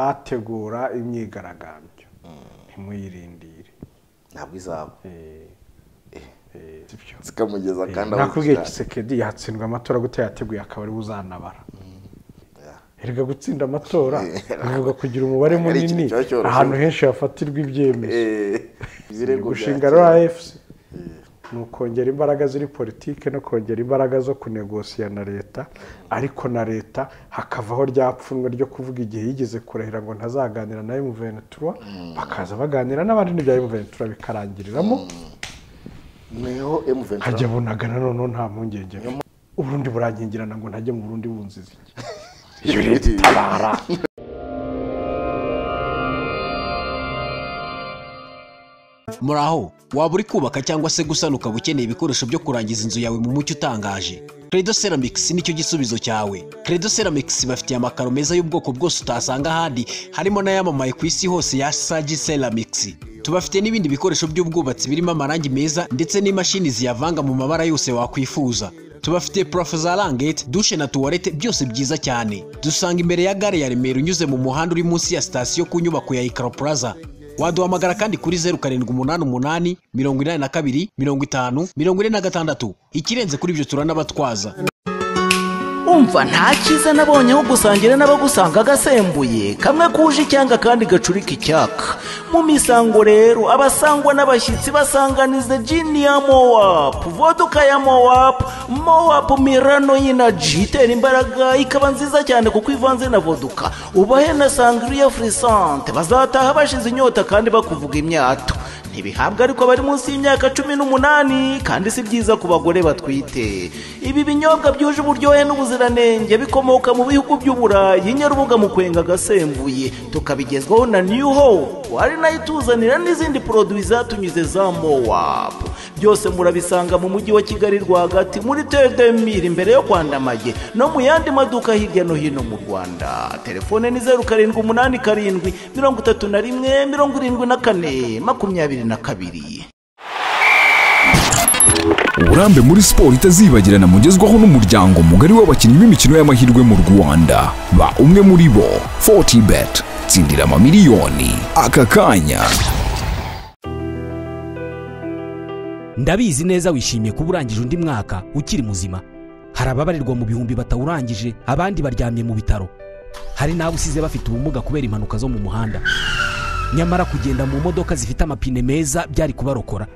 abategura imyigaragambyo ntimuyirindire ntabwo izaba Eh, eh, sibyo. zikamugeza Eh, kandi aho nakubwiye zishaka. Tshisekedi yatsindwa amatora gute yateguye akaba ariwe uzanabara Yeah. erega gutsinda amatora Eh, bivuga kugira umubare ari ikintu munini kiba cyoroshye. ahantu henshi hafatirwa ibyemezo Eh, ibirego bya gushinga kera. rfc Eh, ni ukongera imbaraga ziri politike no kongera imbaraga zo kunegosiya na leta ariko na leta hakavaho rya pfunwe ryo kuvuga igihe yigeze kurahira ngo ntazaganira na emuventura bakaza baganira n'abandi n'ibya emuventura bikarangiriramo niho M23 nkajya bunagana noneho nta mpungenge mfite. uburundi burankingirana ngo ntajye mu burundi bunziza iki iyo rero itabara muraho waba uri kubaka cyangwa se gusana ukaba ukeneye ibikoresho byo kurangiza inzu yawe mu mucyo utangaje credo ceramics nicyo gisubizo cyawe credo ceramics bafitiye amakaro meza y'ubwoko bwose utasanga ahandi harimo n'ayamamaye ku isi hose ya sagi ceramics tubafite n'ibindi bikoresho by'ubwubatsi birimo amarangi meza ndetse n'imashini ziyavanga mu mabara yose wakwifuza tubafite purafo za rangete dushe na tuwarete byose byiza cyane dusanga imbere ya gare ya remera unyuze mu muhanda uri munsi ya sitasiyo ku nyubako ya ikaro plaza waduhamagara kandi kuri zeru karindwi umunani umunani mirongo inani na kabiri mirongo itanu mirongo ine na gatandatu ikirenze kuri ibyo turanabatwaza umva nta cyiza nabonye aho gusangira n'abagusanga agasembuye kamwe kuje icyanga kandi gacurika icyaka mu misango rero abasangwa n'abashyitsi basanganiza jini ya mowapu voduka ya mowapu mowapu mirano y'inaji itera imbaraga ikaba nziza cyane kuko ivanze na voduka ubahe na sangriya furisante bazataha bashize inyota kandi bakuvuga imyato ntibihabwa ariko bari munsi y'imyaka cumi n'umunani kandi si byiza ku bagore batwite ibi binyobwa byuje uburyohe n'ubuziranenge bikomoka mu bihugu by'uburayi nyarubuga mu kwenga agasembuye tukabigezwaho na new hope ari nayo ituzanira n'izindi poroduwi zatunyuze za mowap byose murabisanga mu mujyi wa kigali rwagati muri tedemiri imbere yo kwandamage no mu yandi maduka hirya no hino mu rwanda telefone ni zeru karindwi umunani karindwi mirongo itatu na rimwe mirongo irindwi na kane makumyabiri na kabiri uburambe muri siporo itazibagirana mugezwaho n'umuryango mugari w'abakinnyi b'imikino y'amahirwe mu rwanda ba umwe muri bo 40 bet tsindira amamiliyoni aka kanya ndabizi neza wishimiye kuba urangije undi mwaka ukiri muzima hari ababarirwa mu bihumbi batawurangije abandi baryamye mu bitaro hari n'abo usize bafite ubumuga kubera impanuka zo mu muhanda nyamara kugenda mu modoka zifite amapine meza byari kubarokora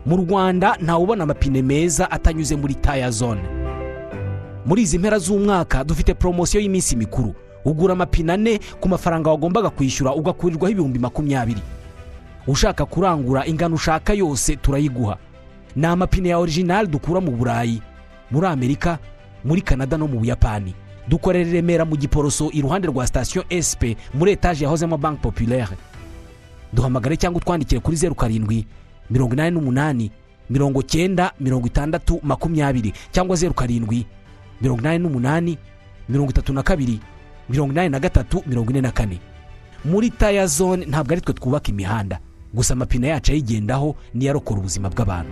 mu rwanda ntawubona amapine meza atanyuze muri taya zone muri izi mpera z'umwaka dufite poromosiyo y'iminsi mikuru ugura amapine ane ku mafaranga wagombaga kwishyura ugakurirwaho ibihumbi makumyabiri ushaka kurangura ingano ushaka yose turayiguha ni amapine ya orijinali dukura mu burayi muri amerika muri kanada no mu buyapani dukorera i remera mu giporoso iruhande rwa sitasiyo esipe muri etaje yahozemo banki populaire duhamagare cyangwa utwandikire kuri zeru karindwi mirongo inani n'umunani mirongo cyenda mirongo itandatu makumyabiri cyangwa zeru karindwi mirongo inani n'umunani mirongo itatu na kabiri mirongo inani na gatatu mirongo ine na kane muri taya zone ntabwo ari twe twubaka imihanda gusa amapine yacu ayigendaho niyo arokora ubuzima bw'abantu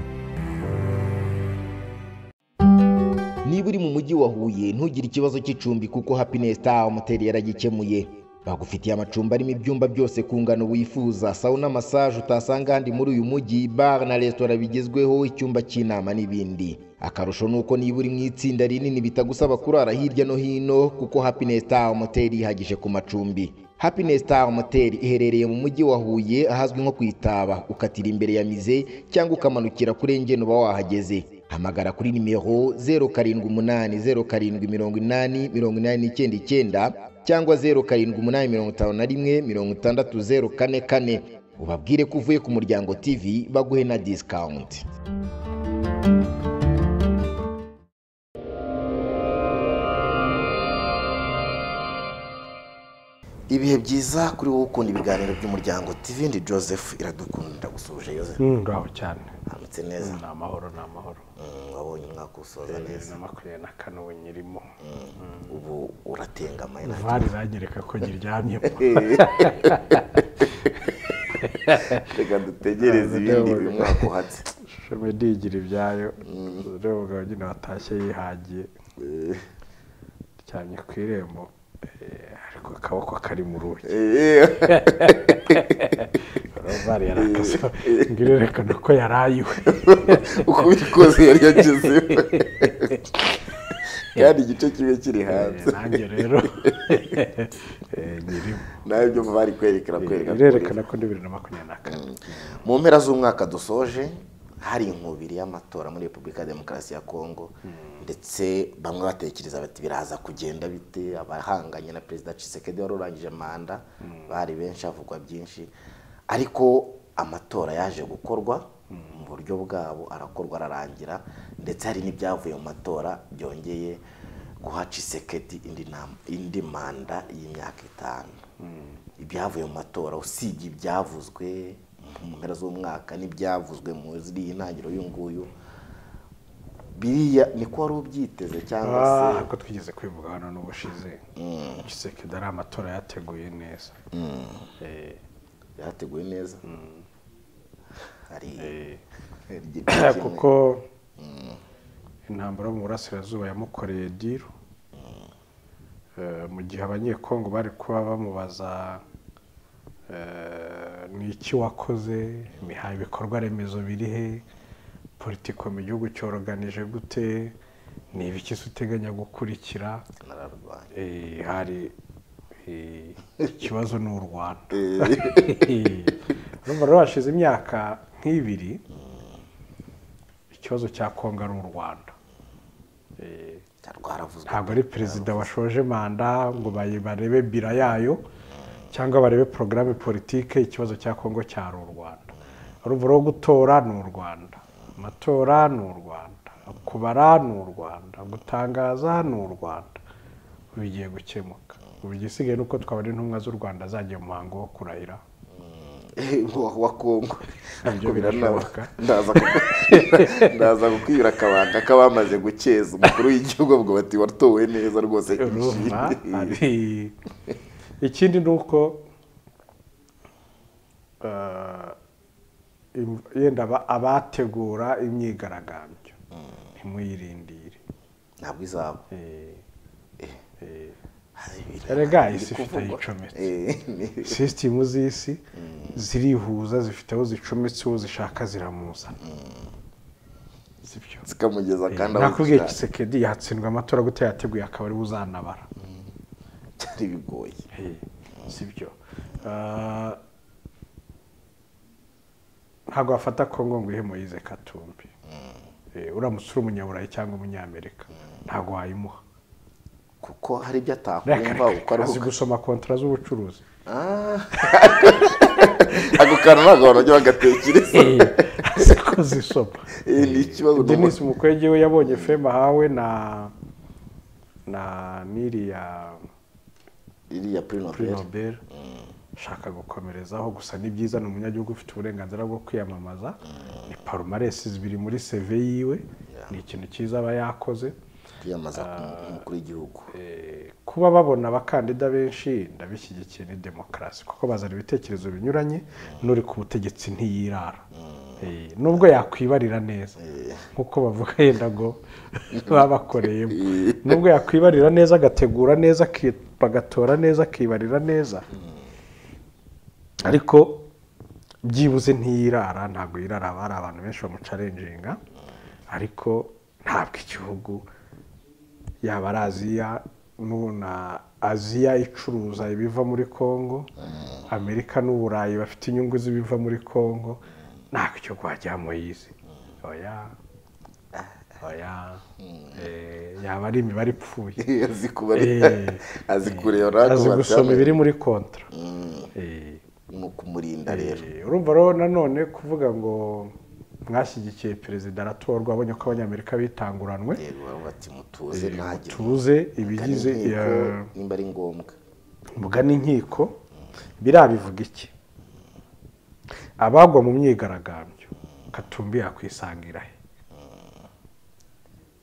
niba uri mu mujyi wa huye ntugire ikibazo cy'icumbi kuko happiness star moteri yaragikemuye bagufitiye amacumbi arimo ibyumba byose ku ngano wifuza sawuna massage utasanga ahandi muri uyu mujyi bar na resitora bigezweho icyumba cy'inama n'ibindi akarusho ni uko niba uri mu itsinda rinini bitagusaba kurara hirya no hino kuko happiness star moteri yihagije ku macumbi happiness star moteri iherereye mu mujyi wa huye ahazwi nko ku itaba ukatira imbere ya mize cyangwa ukamanukira kuri engeni uba wahageze hamagara kuri nimero zeru karindwi umunani zeru karindwi mirongo inani mirongo inani n'icyenda icyenda cyangwa zeru karindwi umunani mirongo itanu na rimwe mirongo itandatu zeru kane kane ubabwire ko uvuye ku muryango tv baguhe na disikawunti ibihe byiza kuri wowe ukunda ibiganiro by'umuryango tv ndi joseph iradukunda gusuje joseph Mm, ngaho cyane handitse neza ni amahoro ni amahoro Mm, wabonye umwaka usoza bibiri neza na makumyabiri na kane ubu nyirimo ubu uratengamaye nta vani iranyereka ko nyiryamyemo reka dutegereze ibindi uyu mwaka uhatse shomedi igira ibyayo rero umugabo nyine watashye yihagiye ryamye ku irembo eh, ariko akaboko kari mu rugi Eh, rozari yarakaze ngo irerekana ko yarayiwe uko bikoze yari yagezeho kandi igice kimwe kiri hanze nanjye rero eh, nyirimo nawe ibyo bari kwerekana kwerekana irerekana ko ni bibiri na makumyabiri na kane mu mpera z'umwaka dusoje hari inkubiri y'amatora muri repubulika ya demokarasi ya kongo ndetse bamwe batekereza bati biraza kugenda bite abahanganye na perezida cisekedi wari urangije manda bari benshi havugwa byinshi ariko amatora yaje gukorwa mu buryo bwabo arakorwa ararangira ndetse hari n'ibyavuye mu matora byongeye guha cisekedi indi nam- indi manda y'imyaka itanu ibyavuye mu matora usibye ibyavuzwe mu mpera z'umwaka n'ibyavuzwe mu ziriya ntangiriro y'uyunguyu biriya niko wari ubyiteze cyangwa se Ah, ko twigeze kwivuga hano n'ubushize gisekedi ari amatora yateguye neza Eh, byateguwe neza hari eh. hari igice kimwe. kuko intambara yo mu burasirazuba yamukoreye diru Eh, mu gihe abanyekongo bari kuba bamubaza eh, ni iki wakoze imihaye ibikorwa remezo biri he politiko mu gihugu cyoroganije gute ni ibiki se uteganya gukurikira nararwanya Eh, hari eh, ikibazo ni u rwanda urumva rero hashize imyaka nk'ibiri ikibazo cya kongo ari u rwanda Eh, rwaravuzwe ntabwo ari perezida washoje manda ngo bayi- barebe bira yayo cyangwa barebe porogaramu politike ikibazo cya kongo cyari u rwanda urumva rwo gutora ni u rwanda amatora ni u rwanda kubara ni u rwanda gutangaza ni u rwanda ubu bigiye gukemuka ubu igisigaye ni uko twabona intumwa z'u rwanda zagiye mu muhango wo kurahira wa wa kongo Nabyo Ariko birashoboka. ndaza ku- ndaza kukwibira akabanga k'abamaze gukeza umukuru w'igihugu avuga bati watowe neza rwose urumva hari- ikindi ni uko eh, im- yenda aba- abategura imyigaragambyo ntimuyirindire ntabwo izaba Eh, eh, Erega erega isi ifite aho icometse sisitemu z'isi zirihuza zifite aho zicometse uwo zishaka ziramuzana sibyo zikamugeza kandi aho nakubwiye zishaka. kisekedi yatsindwa amatora gute yateguye akaba ariwe uzanabara byari bigoye sibyo Ah, ntabwo wafata kongo ngo ihe moyize katumbi Eh, uramutse uri umunyaburayi cyangwa umunyamerika ntabwo wayimuha kuko hari ibyo atakumva uko ari azi uko gusoma kontara z'ubucuruzi ako kantu ntabwo abantu bajya bagatekereza azi ko zisoma Eh, ni ikibazo denis mukwege we yabonye femu ahawe na na n'iriya iriya purino kuri nobel ashaka gukomerezaho gusa ni byiza ni umunyagihugu ufite uburenganzira bwo kwiyamamaza ni parumaresi zibiri muri seve yiwe ni ikintu cyiza aba yakoze kwiyamaza ku- umukuru w'igihugu Eh, kuba babona abakandida benshi ndabishyigikiye ni demokarasi kuko bazana ibitekerezo binyuranye n'uri ku butegetsi ntiyirara Eh, nubwo yakwibarira neza nk'uko bavuga yenda ngo babakoreyemo nubwo yakwibarira neza agategura neza aki- bagatora neza akibarira neza ariko byibuze ntiyirara ntabwo yirara haba hari abantu benshi bamucarenjinga ariko ntabwo igihugu yaba ari aziya n'ubu na aziya icuruza ibiva muri congo amerika n'uburayi bafite inyungu z'ibiva muri congo ntabwo icyo kwajya moyizi oya oya Eh, yaba ari imibare ipfuye azi kubara Eh, azi kureba ntabwo azi gusoma batamenya. ibiri muri kontra Eh, ni ukumurinda rero eh, urumva rero nanone kuvuga ngo mwashyigikiye perezida aratorwa abonye ko abanyamerika bitanguranwe yego baravuga bati mutuze ntagire tuze ibigize Kandi nkiko, eh, nimba ari ngombwa mugana inkiko birabivuga iki abagwa mu myigaragambyo katumbi yakwisangira he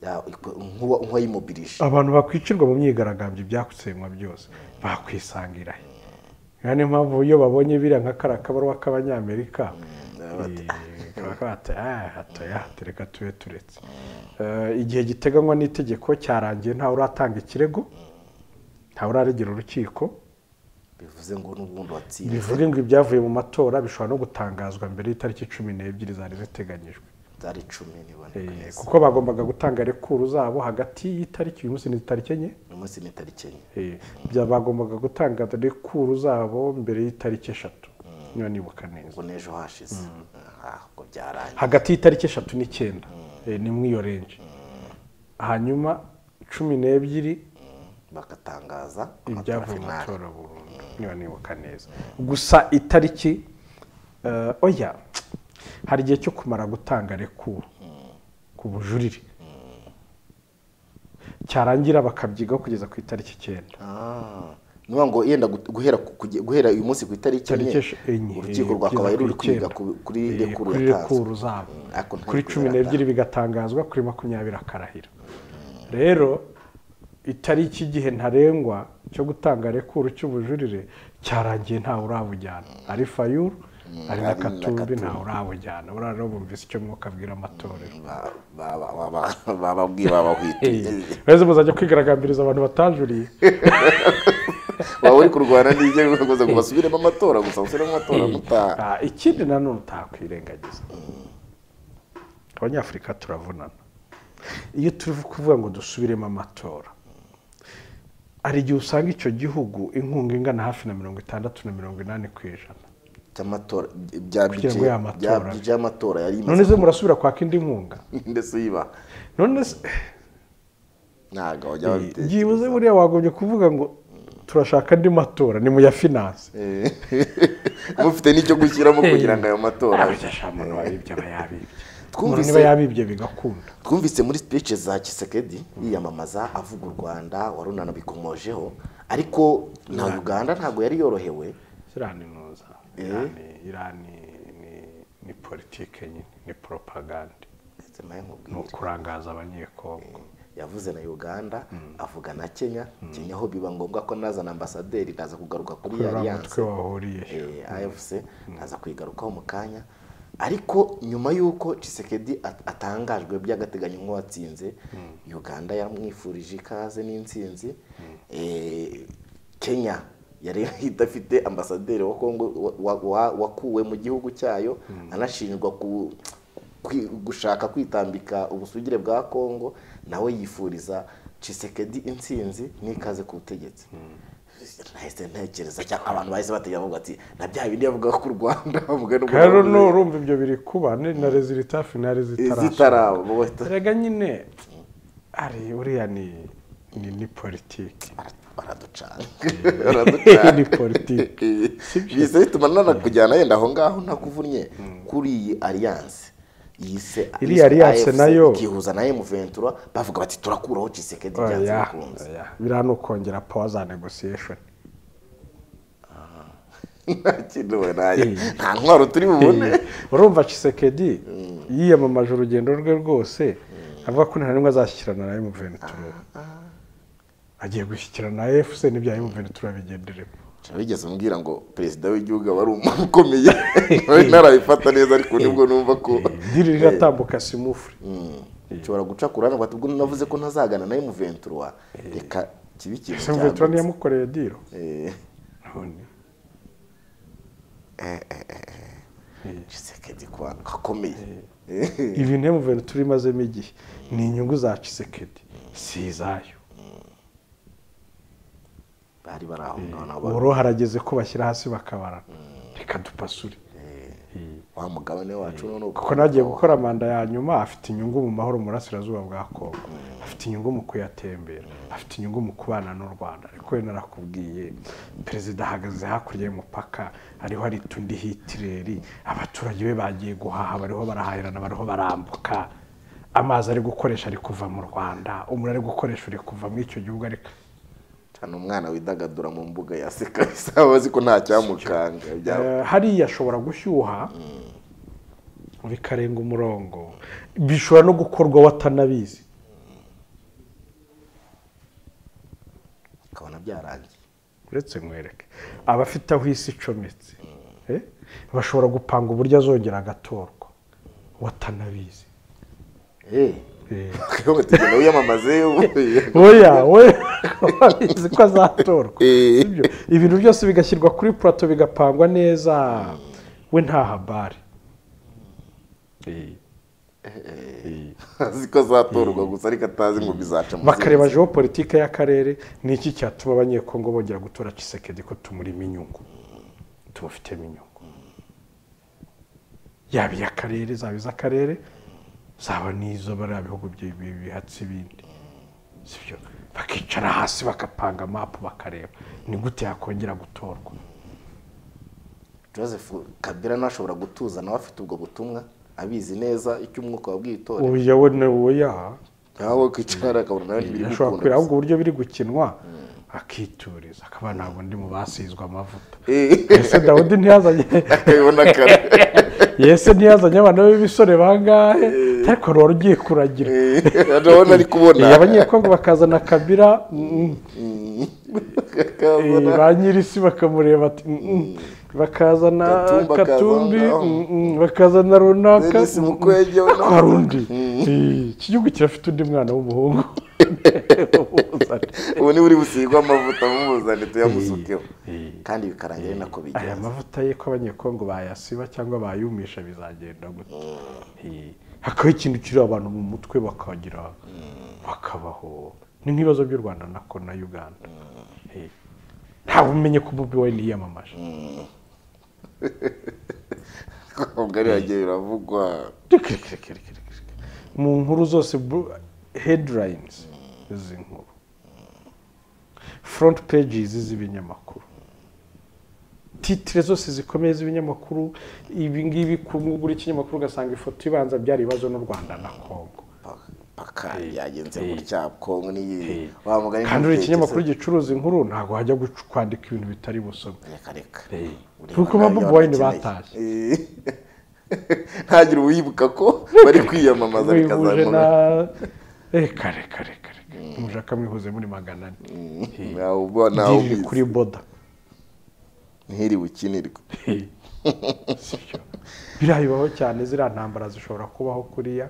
Ya- iko- nk'uwa- nk'uwayimubirije abantu bakwicirwa mu myigaragambyo ibyakusenywa byose bakwisangira he Niyo niyo mpamvu iyo babonye biriya nka kariya kabaruwa k'abanyamerika eh, kaba kabata, "Ah, hato ya, hata reka tube turetse Eh, igihe giteganywa n'itegeko cyarangiye ntawe uratanga ikirego ntawe uraregera urukiko bivuze ngo n'ubundi watsinze bivuge ngo ibyavuye mu matora bishobora no gutangazwa mbere y'itariki cumi n'ebyiri zari ziteganyijwe zari icumi niboneka Eh, neza kuko bagombaga gutanga rekuru zabo hagati y'itariki uyu munsi ni itariki enye uyu munsi ni tariki enye Eh, bya- bagombaga gutanga rekuru zabo mbere y'itariki eshatu niba nibuka neza ngo n'ejo hashize Ah, ubwo byarangiye hagati y'itariki eshatu n'icyenda Eh, ni muri iyo renji hanyuma cumi n'ebyiri bagatangaza amatora ibyavuye mu finali matora burundu niba nibuka neza gusa itariki eh, oya hari igihe cyo kumara gutanga rekuru ku bujurire cyarangira bakabyigaho kugeza ku itariki icyenda Ah, ni ukuvuga ngo yenda gu- guhera ku- kuge- guhera uyu munsi ku itariki Tariki enye esh- enye, urukiko eh, rwakabaye kugeza ruri ku kwiga icyenda. ku- kuri Eh, rekuru kuri rekuru yatanzwe zabo Ariko ntabwo kuri cumi n'ebyiri bigatangazwa kuri makumyabiri akarahira rero itariki igihe ntarengwa cyo gutanga rekuru cy'ubujurire cyarangiye ntawe urabujyana ari fayuru ari na ari na katumbi Katumbi. ntawe urabujyana buriya rero bumvise icyo mwuka abwira amatorero Ba- ba- ba- ba- ba- bababwiye babahwite rero muzajya kwigaragambiriza abantu batajuriye waba uri kurwana n'ibyo biguze ngo basubiremo amatora gusa basubiremo amatora gutaha Ah, ikindi nanone utakwirengagiza abanyafurika turavunana iyo turi kuvuga ngo dusubiremo amatora hari igihe usanga icyo gihugu inkunga ingana hafi na mirongo itandatu na mirongo inani ku ijana cy'amatora bya Kugira ngo budget- aya matora bya abe. budget y'amatora yari none imaze se murasubira kwaka indi nkunga ndetse uyiba none se ntabwo bajya byibuze buriya wagombye kuvuga ngo turashaka andi matora ni mu ya finance Eh, mufite n'icyo gushyiramo kugira ngo ayo matora abijya shamuntu wabibye aba yabibye Twumvise- Umuntu niba yabibye bigakunda twumvise muri speech za kisekedi yiyamamaza avuga u rwanda warunana bikomojeho ariko na uganda ntabwo yari yorohewe irani ntuza irani irani ni- ni politike nyine ni propaganda ndetse nawe ni nkubwire ukurangaza abanyekongo yavuze na uganda avuga na kenya kenya aho biba ngombwa ko nazana ambasaderi naza kugaruka kuri kuri uriya alliance mutwe wahuriye eh, AFC naza kuyigarukaho mu kanya ariko nyuma y'uko Tshisekedi at- atangajwe by'agateganyo nk'uwatsinze Uganda yamwifurije ikaze n'intsinzi eh, Kenya yari idafite ambasaderi wa Kongo wa- wa- wa- wakuwe mu gihugu cyayo anashinjwa ku kwi- gushaka kwitambika ubusugire bwa Kongo nawe yifuriza Tshisekedi intsinzi n'ikaze ku butegetsi nahise ntekereza cyangwa abantu bahise bategera bavuga ati na bya bindi yavugaga ku rwanda bavuga n'ubu rero nurumva ibyo biri kuba ni na rezilita finali zitarashoboka zitaraba wowe tu- rega nyine ari uriya ni ni ni politike bara- baraducanga baraducanga Ni politiki. bise bituma nanakujyana yenda aho ngaho ntakuvunnye kuri iyi alliance yise Iriya alliance AFC, nayo- ikihuza na emuventura bavuga bati turakuraho cisekedi byanze oya bikunze oya biriya ni ukongera power za negotiation nta kintu we nanjye Eh. nta ntwaro turi bubone Eh, urumva Tshisekedi yiyamamaje urugendo rwe rwose avuga ko nta n'imwe azashyikirana na emuventura agiye gushyikirana na efuse n'ibya emuventura bigenderemo Nshya bigeze umbwira ngo perezida w'igihugu aba ari umuntu ukomeye nawe ntarabifata neza ariko nibwo numva ko diri riratambuka simufure nshobora guca ku ruhande rwatubwo navuze ko ntazagana nawe muventura reka kibe ikintu emuventura cyagutse. ntiyamukoreye diro Eh, none Tshisekedi kwa akomeye ibintu emuventura imazemo igihe ni inyungu za Tshisekedi si izayo bari bari aho ngaho nabo ubu harageze ko bashyira hasi bakabarana reka dupasure wa mugabane wacu none uko kuko nagiye gukora manda ya nyuma afite inyungu mu mahoro mu burasirazuba bwa kongo afite inyungu mu kuyatembera afite inyungu mu kubana n'u rwanda ariko we narakubwiye perezida ahagaze hakurya y'umupaka ariho aritundi hitireri abaturage be bagiye guhaha bariho barahahirana bariho barambuka amazi ari gukoresha ari kuva mu rwanda umuriro ari gukoresha uri kuva muri icyo gihugu ariko hano umwana widagadura mu mbuga yaseka bisaba abazi ko nta cyamukanga byaba Eh, hariya ashobora gushyuha bikarenga umurongo bishobora no gukorwa watanabizi ukabona byarangiye uretse nkwereke abafite aho isi icometse eh, bashobora gupanga uburyo azongera agatorwa watanabizi Eh, ngo tugenda wiyamamaze ubu- oya oya izi ko azatorwa Eh. Sibyo? ibintu byose bigashyirwa kuri purato bigapangwa neza we nta habari Eh. azi ko azatorwa gusa ariko atazi ngo bizaca mu bakareba zindi. geopolitike y'akarere ni iki cyatuma abanyekongo bongera gutora cisekedi ko tumurimo inyungu tubafitemo inyungu yaba iy'akarere zaba iz'akarere zaba n'izo bariya bihugu bi- bi- bihatse ibindi sibyo bakicara hasi bagapanga mapu bakareba ni gute yakongera gutorwa joseph kabila ntashobora gutuza nawe afite ubwo butumwa abizi neza icyo umwuka wabwiye itora uya we na oya nawe kwicara akabona nawe ntibiri ashobora kubera gukunda ahubwo uburyo biri gukinwa akituriza akaba ntabwo ndi mu basizwe amavuta ese dawudi ntiyazanye akabibona kare yese ntiyazanye abana b'ibisore bangahe ariko rero ugiye kuragira ndabona ari kubona Iyi abanyekongo bakazana kabira mm, eh, ba nyir'isi bakamureba ati mm, mm. bakazana Katumba akazana, katumbi oh. mm, mm, bakazana runaka Dennis mm, mm. Mukwege, we ariko nawe. hari undi Eh, iki gihugu kirafite undi mwana w'umuhungu ubu niba uri busigwe amavuta mumuzane tuyamusukeho Eh. kandi bikarangira ari nako aya bigenza mavuta ye ko abanyekongo bayasiba cyangwa bayumisha bizagenda gute Eh, hakabaho ikintu kiri abantu mu mutwe bakagira bakabaho ni nk'ibibazo by'u rwanda nako na uganda Eh, ntawe umenye ko bobi wayini yiyamamaje ubwo ari yagiye biravugwa Reka, reka, reka, reka, reka, reka. mu nkuru zose bu- headlines izi nkuru front pages z'ibinyamakuru titire zose zikomeye z'ibinyamakuru ibi ngibi ku ngura ikinyamakuru ugasanga ifoto ibanza byari ibibazo n'u rwanda na kongo paka yagenze gutya kongo n'iyi wa mugani kandi uri ntutekereze. ikinyamakuru gicuruza inkuru ntabwo hajya guc- kwandika ibintu bitari busome reka reka Buri kuko bantu ba nayo Bobi Wine barakeneye. batashye. Eh. ntagire uwibuka ko bari kwiyamamaza wihuje na bikazamura reka reka reka reka mushaka mwihuze muri magana ane Ntawe uba- ntawe Dirije ubizi. kuri boda ntiriwe ukinirwa Sibyo. biriya bibaho cyane ziriya ntambara zishobora kubaho kuriya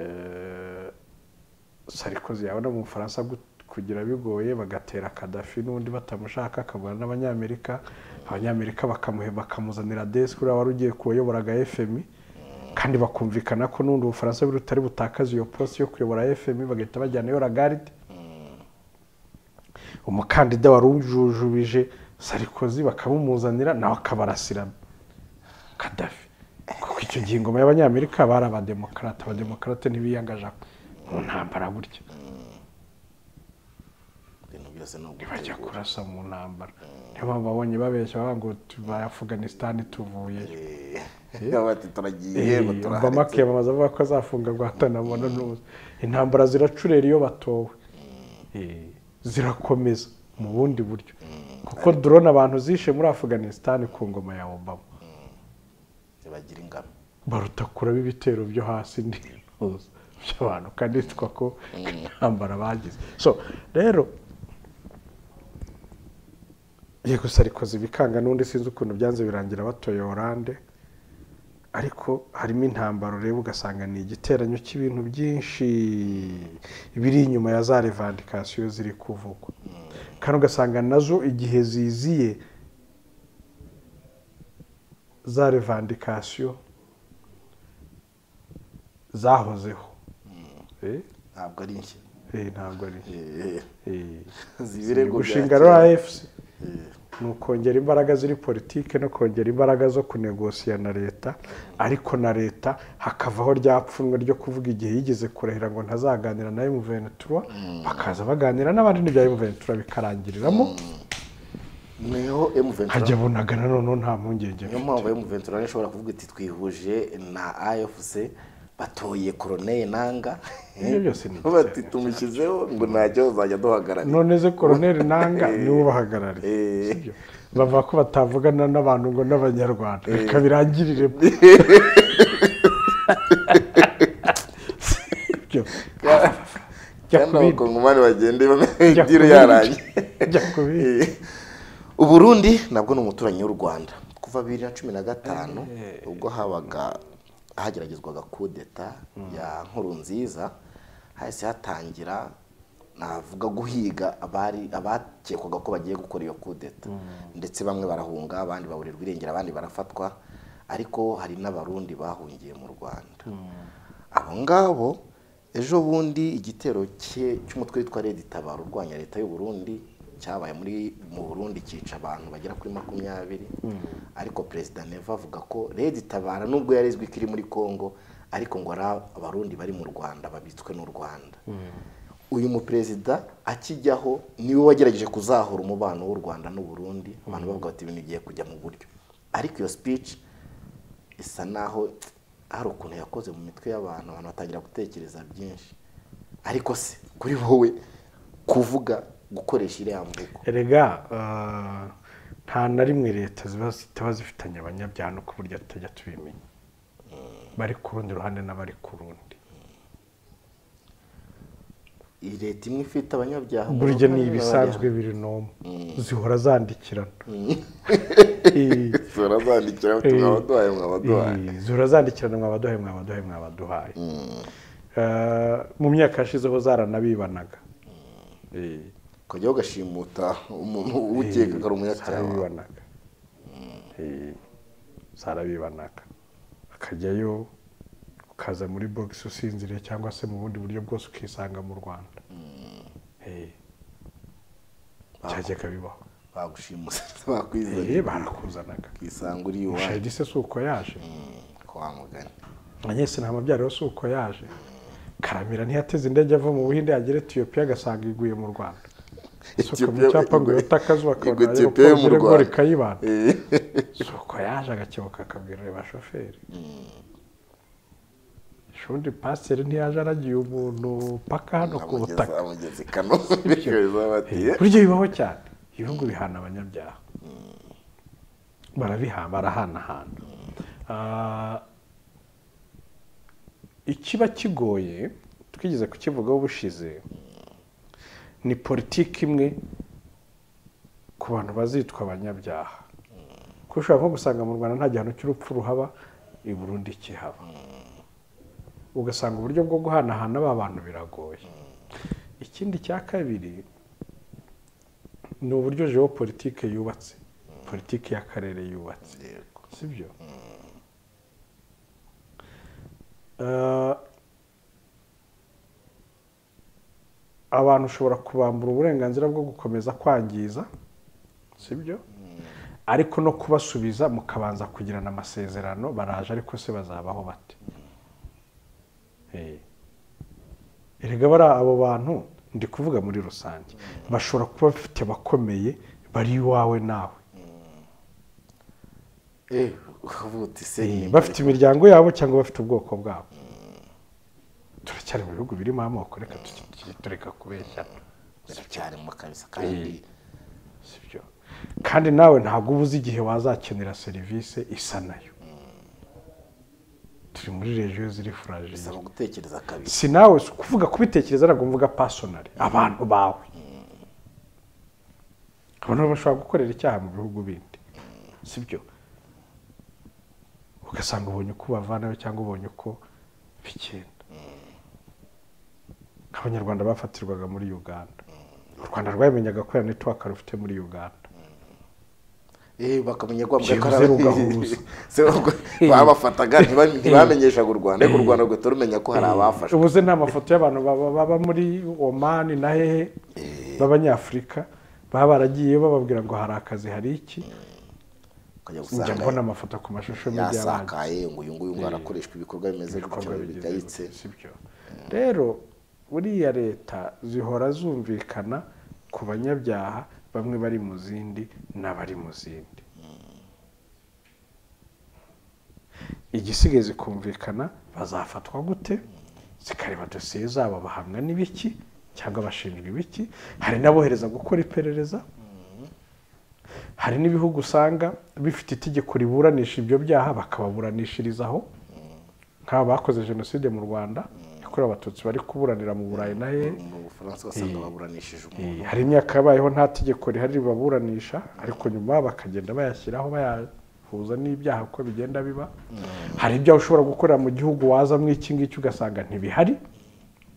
Eh, sarikozi yabona mu bufaransa gut- kugira bigoye bagatera kadafi n'undi batamushaka akabona n'abanyamerika abanyamerika bakamuhe bakamuzanira desi kuriya wari ugiye kuwayoboraga fmi kandi bakumvikana ko n'ubundi ubufaransa buri butari butakaza iyo posi yo kuyobora fmi bagahita bajyanayo ragaride umukandida wari ujujubije sarikozi bakamumuzanira nawe akabarasirana kadafi kuko icyo gihe ingoma y'abanyamerika bari abademokarate abademokarate ntibiyangaje mu ntambara gutya ibintu byose ni ntibajya ugutegura kurasa mu ntambara niyo mpamvu babonye babeshya bavuga ngo tuva afuganisitani tuvuyeyo Eh, bati turagiye ngo obama turaharetse akiyamamaza avuga ko azafunga guhatanabona n'ubu intambara ziracurera iyo batowe Eh, zirakomeza mu bundi buryo kuko drone abantu zishe muri afuganisitani ku ngoma ya obama bagira ingano baruta kuraba ibitero byo hasi n'intuza by'abantu kandi hitwa ko intambara bagize so rero yego sarikozi bikanga n'undi sinzi ukuntu byanze birangira batoye oranje ariko harimo intambaro ureba ugasanga ni igiteranyo cy'ibintu byinshi biri inyuma ya za revandikasiyo ziri kuvugwa kandi ugasanga nazo igihe ziziye za revandikasiyo zahozeho Eh, ntabwo ari njye eh, ntabwo ari Eh, Eh. zibirego bya gushinga kera. rfc ni ukongera imbaraga ziri politike no kongera imbaraga zo kunegosiya na leta ariko na leta hakavaho rya pfunwe ryo kuvuga igihe yigeze kurahira ngo ntazaganira na emuventura bakaza baganira n'abandi n'ibya emuventura bikarangiriramo niho hajya emuventura bunagana noneho nta mpungenge niyo mpamvu emuventura ishobora kuvuga iti twihuje na afc batoye koroneye nanga Ibyo byose ni bati igiteranyo tumushyizeho ngo ntacyo uzajya duhagarara none ze koroneri nanga niwe ubahagarariye Eh. Sibyo? bavuga ko batavugana n'abantu ngo n'abanyarwanda reka birangirire Sibyo? Jya kandi ku bindi. abakongomani bagende Jya ku bamwe bindi. yarangiye Jya ku bindi. uburundi nabwo ni umuturanyi w'u rwanda kuva bibiri na cumi na gatanu ubwo habaga hageragezwaga kudeta ya nkuru nziza hahise hatangira navuga guhiga abari abakekwaga ko bagiye gukora iyo kudeta ndetse bamwe barahunga abandi baburirwa irengero abandi barafatwa ariko hari n'abarundi bahungiye mu rwanda abo ngabo ejo bundi igitero cye cy'umutwe witwa redi tabaro urwanya leta y'u Burundi cyabaye muri mu burundi cyica abantu bagera kuri makumyabiri ariko perezida neva avuga ko redi tabara nubwo yari izwi ko iri muri congo ariko ngo ari abarundi bari mu rwanda babitswe n'u rwanda uyu muperezida akijyaho niwe wagerageje kuzahura umubano w'u rwanda n'u Burundi abantu bavuga bati ibintu bigiye kujya mu buryo ariko iyo speech isa naho hari ukuntu yakoze mu mitwe y'abantu abantu batangira gutekereza byinshi ariko se kuri wowe kuvuga gukoresha iriya mvugo erega eh, nta na rimwe leta ziba zitaba zifitanye abanyabyaha ku buryo tutajya tubimenya bari ku rundi ruhande n'abari ku rundi iyi leta imwe ifite abanyabyaha mu burya ni ruhande ibisanzwe biri nomu zihora zandikirana Eh, n'abanyabyaha. turazandikira tukabaduhaye mwabaduhaye Eh, zihora zandikirana mwabaduhaye mwabaduhaye mwabaduhaye Eh, mu myaka yashizeho zaranabibanaga Eh, ukajya ugashimuta umuntu ukeka ko ari umunyacyaha zarabibanaga Eh, zarabibanaga akajyayo ukaza muri bogisi usinziriye cyangwa se mu bundi buryo bwose ukisanga mu rwanda Eh, byajyaga bibaho bagushimuta Eh, bakwizanye barakuzanaga ukisanga uri iwawe mushayidi se si uko yaje kwa mugani anyese nta mabyaro si uko yaje karamira ntiyateze indege ava mu buhinde yagera etiyopiya agasanga iguye mu rwanda isuka mu cyapa ngo yote akazuba Igwa akabona Ethiopia yo mu aeroport ngo Rwanda. rikayibana Eh. si uko yaje agakebuka akabwira reba shoferi shundi pasiteri ntiyaje aragiye umuntu mpaka hano ku butaka amugeza amugeza i kanombe bikohereza batiye buryo bibaho cyane ibihugu bihana abanyabyaha barabiha barahanahana Ah, ikiba kigoye twigeze kukivugaho ubushize ni politiki imwe ku bantu bazitwa abanyabyaha kuko ushobora nko gusanga mu rwanda nta gihano cy'urupfu ruhaba i burundi kihaba ugasanga uburyo bwo guhanahana ba bantu biragoye ikindi cya kabiri ni uburyo geopolitike yubatse politiki y'akarere yubatse sibyo Eh, abantu ushobora kubambura uburenganzira bwo gukomeza kwangiza sibyo ariko no kubasubiza mukabanza kugirana amasezerano baraje ariko se bazabaho bate Eh. erega bari abo bantu ndi kuvuga muri rusange bashobora kuba bafite abakomeye bari iwawe nawe Eh, uvuga uti se Eh, ni- bafite imiryango yabo cyangwa bafite ubwoko bwabo turacyari mu bihugu birimo amoko reka tuki- tureka kubeshyana biracyarimo kabisa kandi sibyo kandi nawe ntabwo uba uzi igihe wazakenera serivisi isa nayo turi muri regiyo ziri furajire bisaba gutekereza kabiri si nawe si ukuvuga kubitekereza ntabwo mvuga pasonari abantu bawe abantu bashobora gukorera icyaha mu bihugu bindi sibyo ugasanga ubonye uko ubavanayo cyangwa ubonye uko bigenda nk'abanyarwanda bafatirwaga muri uganda u rwanda rwamenyaga ko ya netiwaka rufite muri uganda eh bakamenya ko bavuga ko Byibuze ari- rugahuza. Se ubwo babafataga ntiba- ntibamenyeshaga u rwanda ariko u rwanda rugahita rumenya ko hari abafashwe ubuze nta mafoto y'abantu baba baba muri omani na hehe b'abanyafurika baba baragiyeyo bababwira ngo hari akazi hari iki ukajya njya mbona gusanga amafoto ku mashusho media abandi yasakaye ngo uyu nguyu ngo arakoreshwa ibikorwa bimeze ibikorwa gutyo bigize bigayitse gutya, sibyo rero buriya leta zihora zumvikana ku banyabyaha bamwe bari mu zindi n'abari mu zindi igisigaye zikumvikana bazafatwa gute zikareba dosiye zabo bahamwa n'ibiki cyangwa bashinjwa ibiki hari n'abohereza gukora iperereza hari n'ibihugu usanga bifite itegeko riburanisha ibyo byaha bakababuranishirizaho nk'aba bakoze jenoside mu rwanda yakorewe abatutsi bari kuburanira mu burayi na he mu bufaransa ugasanga baburanishije umuntu Eh, hari imyaka yabayeho nta tegeko rihari ribaburanisha ariko nyuma bakagenda bayashyiraho baya- bihuza n'ibyaha uko bigenda biba hari ibyaha ushobora gukorera mu gihugu wazamo iki ngiki ugasanga ntibihari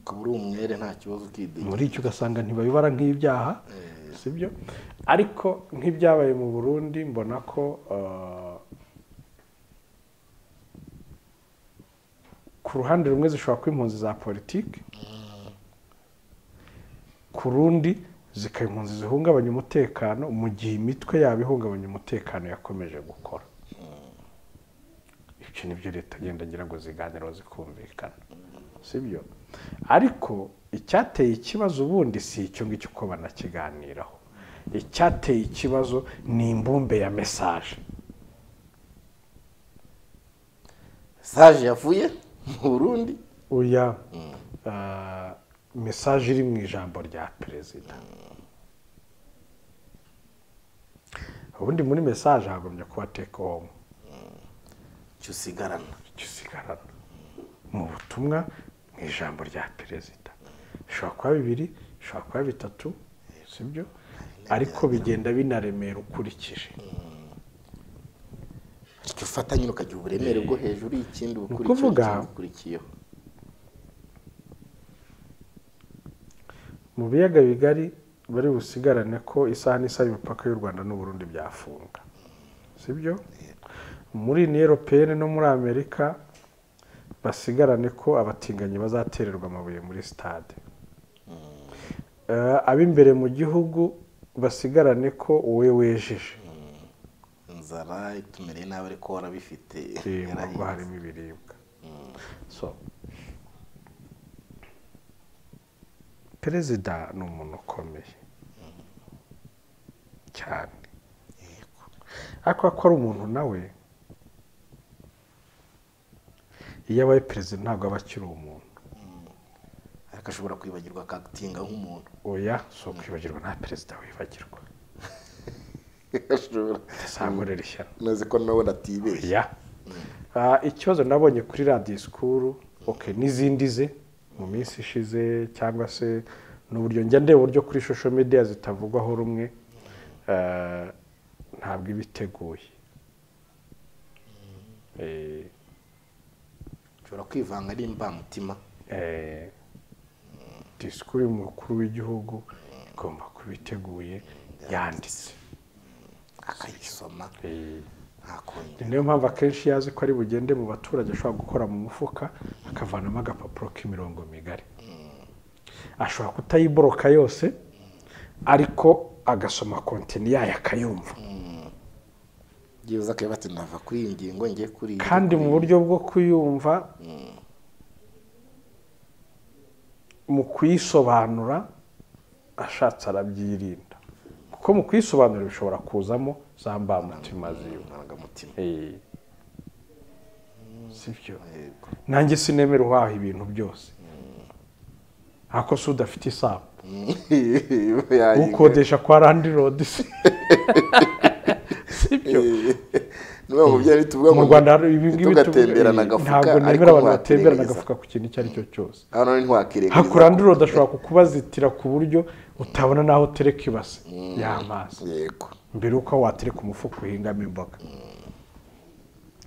ukaba uri umwere nta kibazo ukidinya muri icyo ugasanga ntibabibara nk'ibyaha sibyo ariko nk'ibyabaye mu burundi mbona ko eh, ku ruhande rumwe zishobora kuba impunzi za politiki ku rundi zikaba impunzi zihungabanya umutekano mu gihe imitwe yabo ihungabanya umutekano yakomeje gukora ibyo ni byo leta agenda agira ngo ziganireho zikumvikana sibyo ariko icyateye ikibazo ubundi si icyo ngicyo uko banakiganiraho icyateye ikibazo ni imbumbe ya mesaje saje yavuye mu burundi oya ah, mesaje iri mu ijambo rya perezida ubundi muri mesaje hagomye kuba take home cyo usigarana icyo usigarana mu butumwa mu ijambo rya perezida bishobora kuba bibiri bishobora kuba bitatu sibyo ariko bigenda binaremera ukurikije icyo ufata nyine ukagira uburemere bwo hejuru y'ikindi ukuvuga- ikindi ukurikiyeho mu biyaga bigari bari busigarane ko isaha n'isaha imipaka y'u rwanda n'uburundi byafunga sibyo muri uniyo europeyeni no muri amerika basigarane ko abatinganyi bazatererwa amabuye muri sitade Eh, ab'imbere mu gihugu basigarane ko wowe wejeje inzara itumereye nabi ariko warabifite Eh, mu rugo yarahiye. harimo ibiribwa so perezida ni umuntu ukomeye cyane ariko ko ari umuntu nawe iyo abaye perezida ntabwo aba akiri umuntu ariko ashobora kwibagirwa akatinga nk'umuntu oya si ukwibagirwa nta perezida wibagirwa ashobora azakorera ishyano nazi ko nawe natibeshye ya Ah, ikibazo nabonye kuri radiyo sikuru oke n'izindi ze mu minsi ishize cyangwa se n'uburyo njya ndeba uburyo kuri social media zitavugwaho rumwe eh, ntabwo iba iteguye Eh, ushobora kwivanga ari imbamutima eh, disikuru y'umukuru w'igihugu igomba kuba iteguye yanditse akayisoma Eh, ntakongera Ni niyo mpamvu akenshi iyo azi ko ari bugende mu baturage ashobora gukora mu mufuka akavanamo agapapuro k'imirongo migari ashobora kutayiboroka yose ariko agasoma kontini yayo akayumva byibuze akaba ati nava kuri iyi ngingo ngiye kuri iyi kandi mu buryo bwo kuyumva mu kuyisobanura ashatse arabyirinda kuko mu kuyisobanura bishobora kuzamo za mbamutima ziwe mutima Eh. sibyo nanjye sinemera uhaha ibintu byose ako si udafite isano ukodesha kwa landirodi si sibyo niba mu byo ari tuvuga mu rwanda hari ibi ngibi tuvuga- tugatemberana agafuka ntabwo ariko nemera abantu batemberana ntiwakirengaza agafuka ku kintu icyo ari cyo cyose hano none ntiwakirengaza hako landirodi ashobora kukubazitira ku buryo utabona n'aho utereka ibase y'amazi yego mbere y'uko aho watereka umufuka uhingamo imboga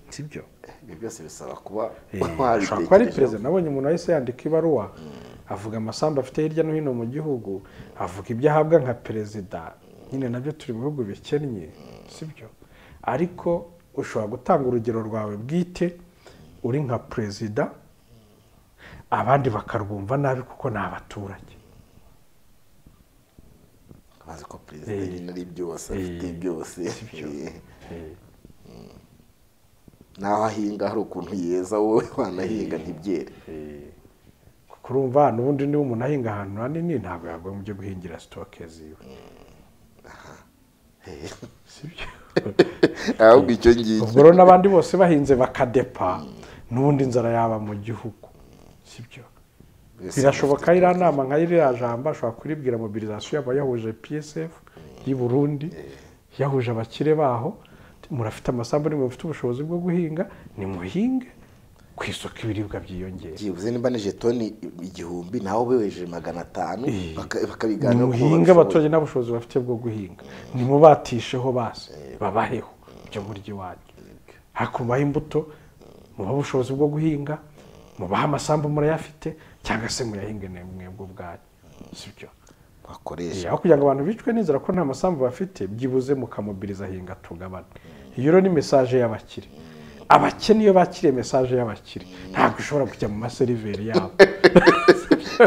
sibyo ibyo byose bisaba kuba ashobora kuba ari perezida nabonye umuntu wahise yandika ibaruwa avuga amasambu afite hirya no hino mu gihugu avuga ibyo ahabwa nka perezida nyine nabyo turi mu bihugu bikennye sibyo ariko ushobora gutanga urugero rwawe bwite uri nka perezida abandi bakarwumva nabi kuko ni abaturage bazi ko perezida nyine ari byose afite byose Eh. naho ahinga hari ukuntu yeza wowe wanahinga ntibyere kuko urumva hano ubundi niba umuntu ahinga ahantu hanini ntabwo yagombye byo guhingira sitoke ziwe sibyo ahubwo icyo ngicyo ubwo rero n'abandi bose bahinze bakadepa n'ubundi inzara yaba mu gihugu sibyo Mbese birashoboka iriya nama nka iriya jambo ashobora kuribwira mobilizasiyo yaba yahuje psf y'i burundi yahuje abakire baho murafite amasambu nimwe mufite ubushobozi bwo guhinga nimuhinge ku isoko ibiribwa byiyongera byibuze nimba ni jetoni igihumbi nawe weje magana atanu Eh. baka- bakabiganiraho uko nimuhinge babishoboye. abaturage nta bushobozi bafite bwo guhinga nimubatisheho basi babaheho ibyo murya iwanyu hakubaho imbuto mubahe ubushobozi bwo guhinga mubahe amasambu murayafite cyangwa se muyahinge ne- mwebwe ubwanyu si byo bakoresha aho kugira ngo abantu bicwe n'inzara ko nta masambu bafite byibuze mukamobiriza hinga tugabane iyo rero ni mesaje y'abakire abakene iyo bakiriye mesaje y'abakire ntabwo ishobora kujya mu maseriveri yabo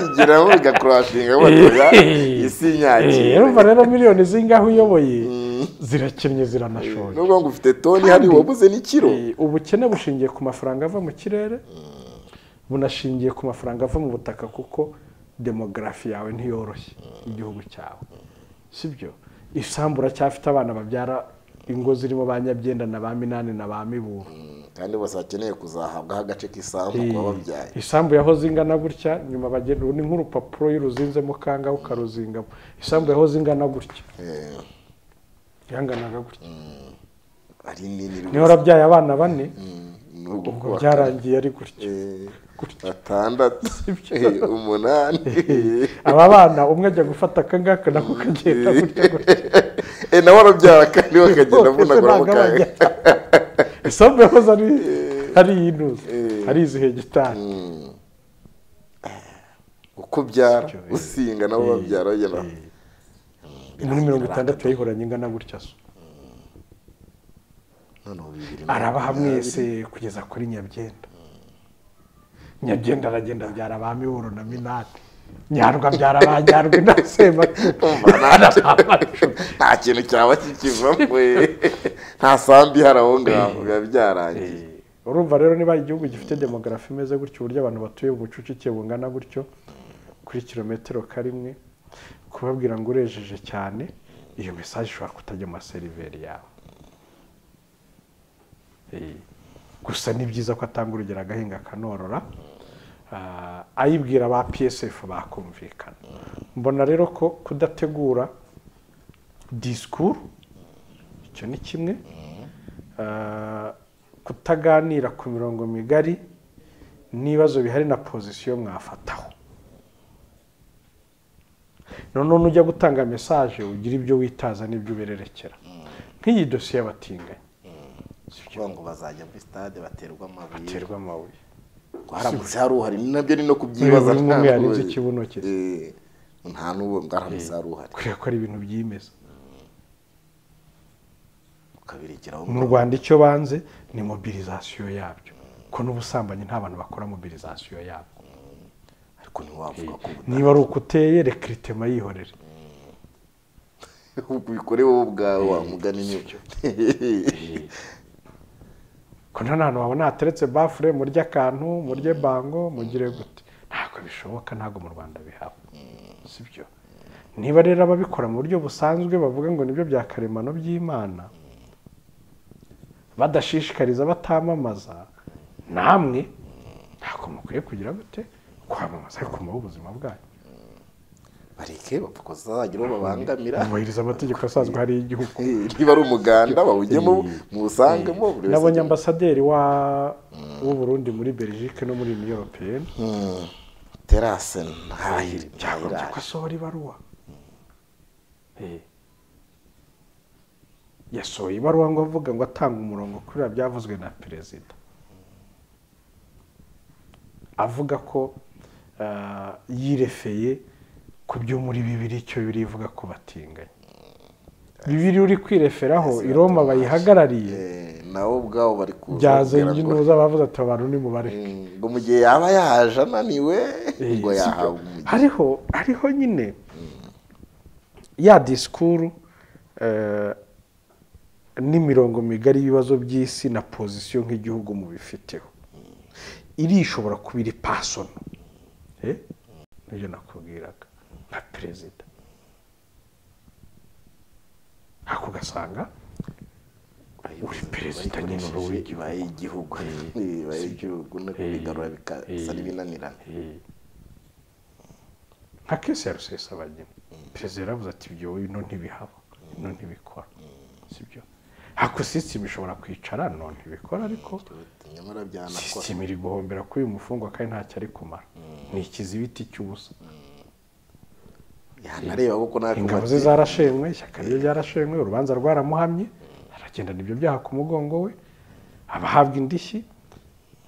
tugeraho bigakurashinga batoya isi Eh, nyakira urumva rero miliyoni zingaho uyoboye zirakennye ziranashoje nubwo ngo ufite toni hari wabuze n'ikiro Eh, ubukene bushingiye ku mafaranga ava mu kirere bunashingiye ku mafaranga ava mu butaka kuko demogarafi yawe ntiyoroshye igihugu cyawe sibyo isambu uracyafite abana babyara ingo zirimo ba nyabyenda na ba minani na ba miburo kandi bose bakeneye kuzahabwaho agace k'isambu Eh, kuba babyaye isambu yahoze ingana gutya nyuma bagenda ubu ni nk'urupapuro iyo uruzinzemo kangaho ukaruzingamo isambu yahoze ingana gutya Eh, yanganaga gutya ari nini niho urabyaye abana bane nubwo ubwo kuwa kane. byarangiye ari gutya Eh, gutya batandatu eh, umunani aba bana umwe ajya gufata akangaka nako kagenda gutya gutya Eh, nawe arabyara kandi we akagenda Bose ntabwo avunaguramo aba kangahe ajya. isambu yahoze ari ari iy'intuzi ari izi hegitari uko ubyara Sibyo, eh. usinga nabo babyara bagera muri mirongo itandatu yayihoranye ingana gutya so noneho bibiri na arabaha makumyabiri. mwese kugeza kuri nyabyenda nyabyenda aragenda abyara ba miburo na minani nyarwa abyara ba nyarwa inasemakuru nta kintu cyaba kikivamo eh. nta sambi ihari aho ngaho biba byarangiye urumva rero niba igihugu gifite demogarafi imeze gutyo uburyo abantu batuye ubucucike bungana gutyo kuri kilometero karimwe kubabwira ngo urejeje cyane iyo mesaje ishobora kutajya mu maseriveri yawe Eh, gusa ni byiza ko atanga urugero agahinga akanorora Ah, ayibwira ba psf bakumvikana mbona rero ko kudategura disikuru icyo ni kimwe Ah, kutaganira ku mirongo migari n'ibibazo bihari na pozisiyo mwafataho noneho nujya gutanga mesaje ugira ibyo witaza n'ibyo ubererekera nk'iyi dosiye y'abatinganyi kuvuga ngo bazajya muri stade baterwa amabuye iterwa amabuye twaramutse hari uhari ni nabyo ni no kubyibaza Buri umwe ntabwo- yarinze ikibuno cye. Eh, nta n'uwo ngaramutse hari uhari kubera ko ari ibintu byimeza ukabirekeraho mu rwanda icyo banze ni mobilizasiyo yabyo ko n'ubusambanyi nta bantu bakora mobilizasiyo yabwo ariko ntiwavuga ko niba ari uko uteye rekiritema yihorere ubikore wowe ubwawe wamugana inyuma ko nta hantu wabona hateretse bafure murye akantu murye bango mugire gute ntabwo bishoboka ntabwo mu rwanda bihaba si byo niba rero ababikora mu buryo busanzwe bavuga ngo nibyo bya karemano by'imana badashishikariza batamamaza namwe ntabwo mukwiye kugira gute kwamamaza ariko mubaho ubuzima bwanyu bareke bapfa kuzagira uwo babangamira bubahiriza amategeko asanzwe hariya y'igihugu Eh, niba ari umuganda bawujyemo muwusangemo buri wese nabonye ambasaderi wa w'uburundi muri belgique no muri union européenne Mm, terase ntahiri byagombye ko asohora ibaruwa Eh. yasohoye ibaruwa ngo avuga ngo atanga umurongo kuri biriya byavuzwe na perezida avuga ko ah, yirefeye ku byo muri bibiri icyo bibiri ivuga ko batinganya bibiri uri kwireferaho i roma bayihagarariye nawe ubwawo bari kuza bakubwira byazenga ngo- inuza bavuze ati abantu nimubareke Mm, ngo mu gihe yaba yaje ananiwe Eh, ngo si yahabwa byo. umugisha hariho hariho nyine ya disikuru eh, n'imirongo migari y'ibibazo by'isi na pozisiyo nk'igihugu mu bifiteho iri ishobora kuba iri pasono Eh? nibyo nakubwiraga nka perezida ariko ugasanga uri perezida nyine uba w'igihugu. ibaye igihugu Eh, ibaye igihugu no kubigarura bikasa n'ibinanirana nka kesi ya rusesabagina perezida yaravuze ati ibyo bino ntibihaba bino ntibikora sibyo hako sisitemu ishobora kwicara no ntibikora ariko nyamara byanakora sisitemu iri guhombera kuri uyu mufungwa kandi ntacyo ari kumara ni ikizibiti cy'ubusa yanareba kuko natwe ingabo ze bati- zarashenywe ishyaka rye ryarashenywe urubanza rwaramuhamye aragenda ibyo byaha ku mugongo we abahabwa indishyi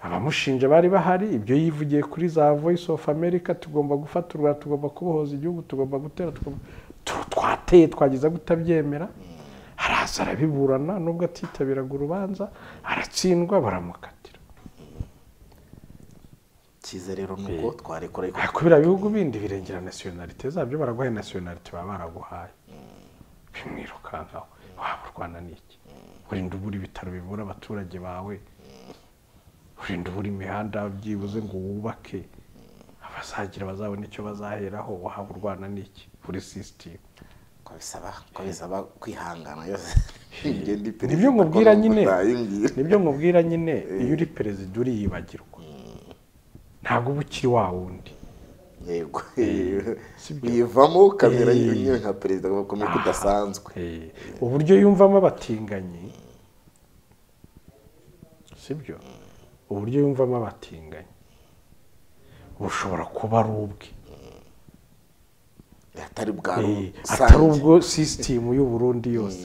abamushinja bari bahari ibyo yivugiye kuri za voice of america tugomba gufata u rwanda tugomba kubohoza igihugu tugomba gutera tugomba Tu- twateye twagiza kutabyemera araza arabiburana nubwo atitabiraga urubanza aratsindwa baramukatira cyiza rero ni uko twarekura ariko ariko biriya bihugu bindi birengera nasiyonalite zabyo baraguhaye nasiyonalite baba baraguhaye bimwirukankaho waba urwana n'iki urinda ubura ibitaro bivura abaturage bawe urinda ubura imihanda byibuze ngo wubake abazagira bazabona icyo bazaheraho waba urwana n'iki kuri sisitemu ko bisaba ko bisaba kwihangana yose ngenda iperereza nibyo nkubwira ko nyine utayimbwira. nibyo nkubwira nyine iyo uri perezida uriyibagirwa ntabwo uba ukiri wa wundi yego sibyo. uyivamo ukamera Eh. nyine nka perezida bakomeye ko udasanzwe Eh, uburyo yumvamo abatinganyi sibyo uburyo yumvamo abatinganyi bushobora kuba ari ubwe atari bwari Eh, atari usange ubwo sisitemu y'u Burundi yose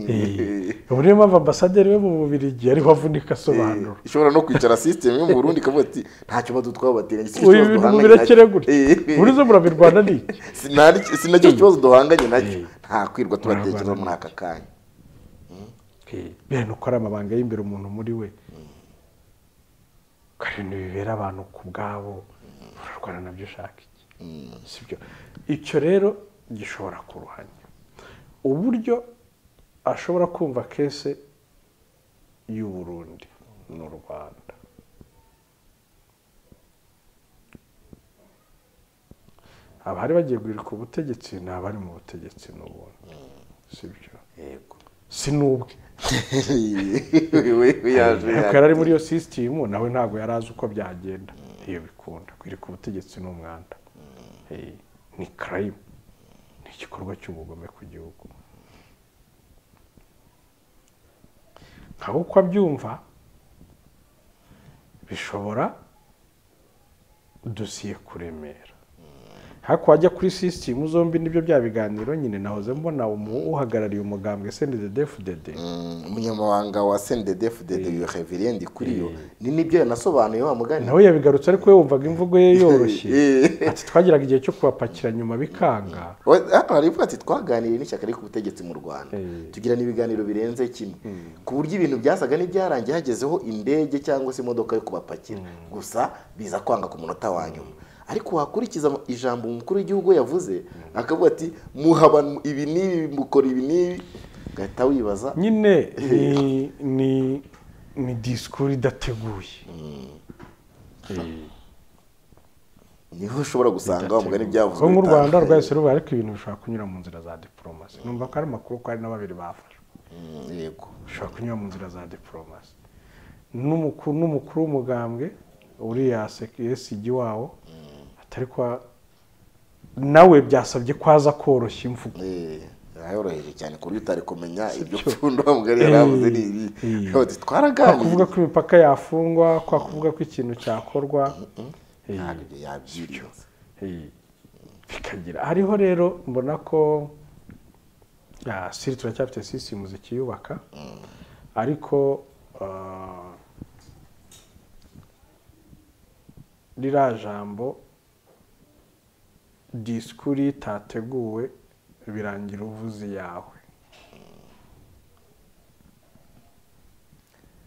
Eh, ubu niyo mpamvu ambasaderi we mu bubirigi ariho avunika asobanura Eh, ishobora no kwicara sisitemu yo mu burundi ikavuga ati ntacyo badutwara bateganya ubu ibintu mubirekere gutya muri zo murabirwana n'iki sinacyo kibazo duhanganye nacyo Eh. nta kwirwa tubatekereza muri aka kanya bene uko ari amabanga y'imbere umuntu muri we hari ibintu bibera abantu ku bwabo urarwana nabyo ushaka iki sibyo icyo rero gishobora kuruhanya uburyo ashobora kumva kese y'u Burundi n'u Rwanda abari bagiye guhirika ubutegetsi ni abari mu butegetsi n'ubundi sibyo yego si n'ubwe we yaje ariko yari ari muri iyo sisitemu nawe ntabwo yari azi uko byagenda iyo bikunda kwirika ubutegetsi ni umwanda Eh, ni karayimu ni igikorwa cy'ubugome ku gihugu nka uko abyumva bishobora dosiye kuremera ariko wajya kuri sisitemu zombi nibyo bya biganiro nyine nahoze mbona umu- uhagarariye umugambwe sendede defudede Mm, umunyamabanga wa sendedef de de reverend kuri yo ni nibyo yanasobanuye wa mugani nawe yabigarutse ariko we wumvaga imvugo ye yoroshye Eh. ati twagiraga igihe cyo kubapakira nyuma bikanga We- hano hari ivuga ati twaganiriye n'ishyaka riri ku butegetsi mu rwanda Eh. tugirana ibiganiro birenze kimwe ku buryo ibintu byasaga n'ibyarangiye hagezeho indege cyangwa se imodoka yo kubapakira gusa biza kwanga ku munota wa nyuma ariko wakurikiza ama- ijambo umukuru w'igihugu yavuze akavuga ati muhaba ibi n'ibi mukora ibi n'ibi ugahita wibaza nyine ni ni ni disikuru idateguye niho ushobora gusanga wa mugani byavuzwe ko nk'u rwanda bitandukanye. rwahise rubaye ariko ibintu bishobora kunyura mu nzira za diporomasi numva ko ari amakuru ko hari na babiri bafashwe Mm, yego bishobora kunyura mu nzira za diporomasi n'umukuru n'umukuru w'umugambwe uriya esigi wawo atari kwa nawe byasabye ko aza koroshya imvugo Eh, yoroheje cyane ku buryo utari kumenya ibyo pfundo wa mugari yari avuze ni ibi Eh. Ati, kwa kuvuga twaraganiriye ko imipaka yafungwa kwa kuvuga ko ikintu cyakorwa ntabwo ibyo yabyibye Eh, bikagira hariho rero mbona ko ah, siri turacyafite sisitemu zikiyubaka ariko ah, ririya jambo disikuru iyo itateguwe birangira uvuze iyawe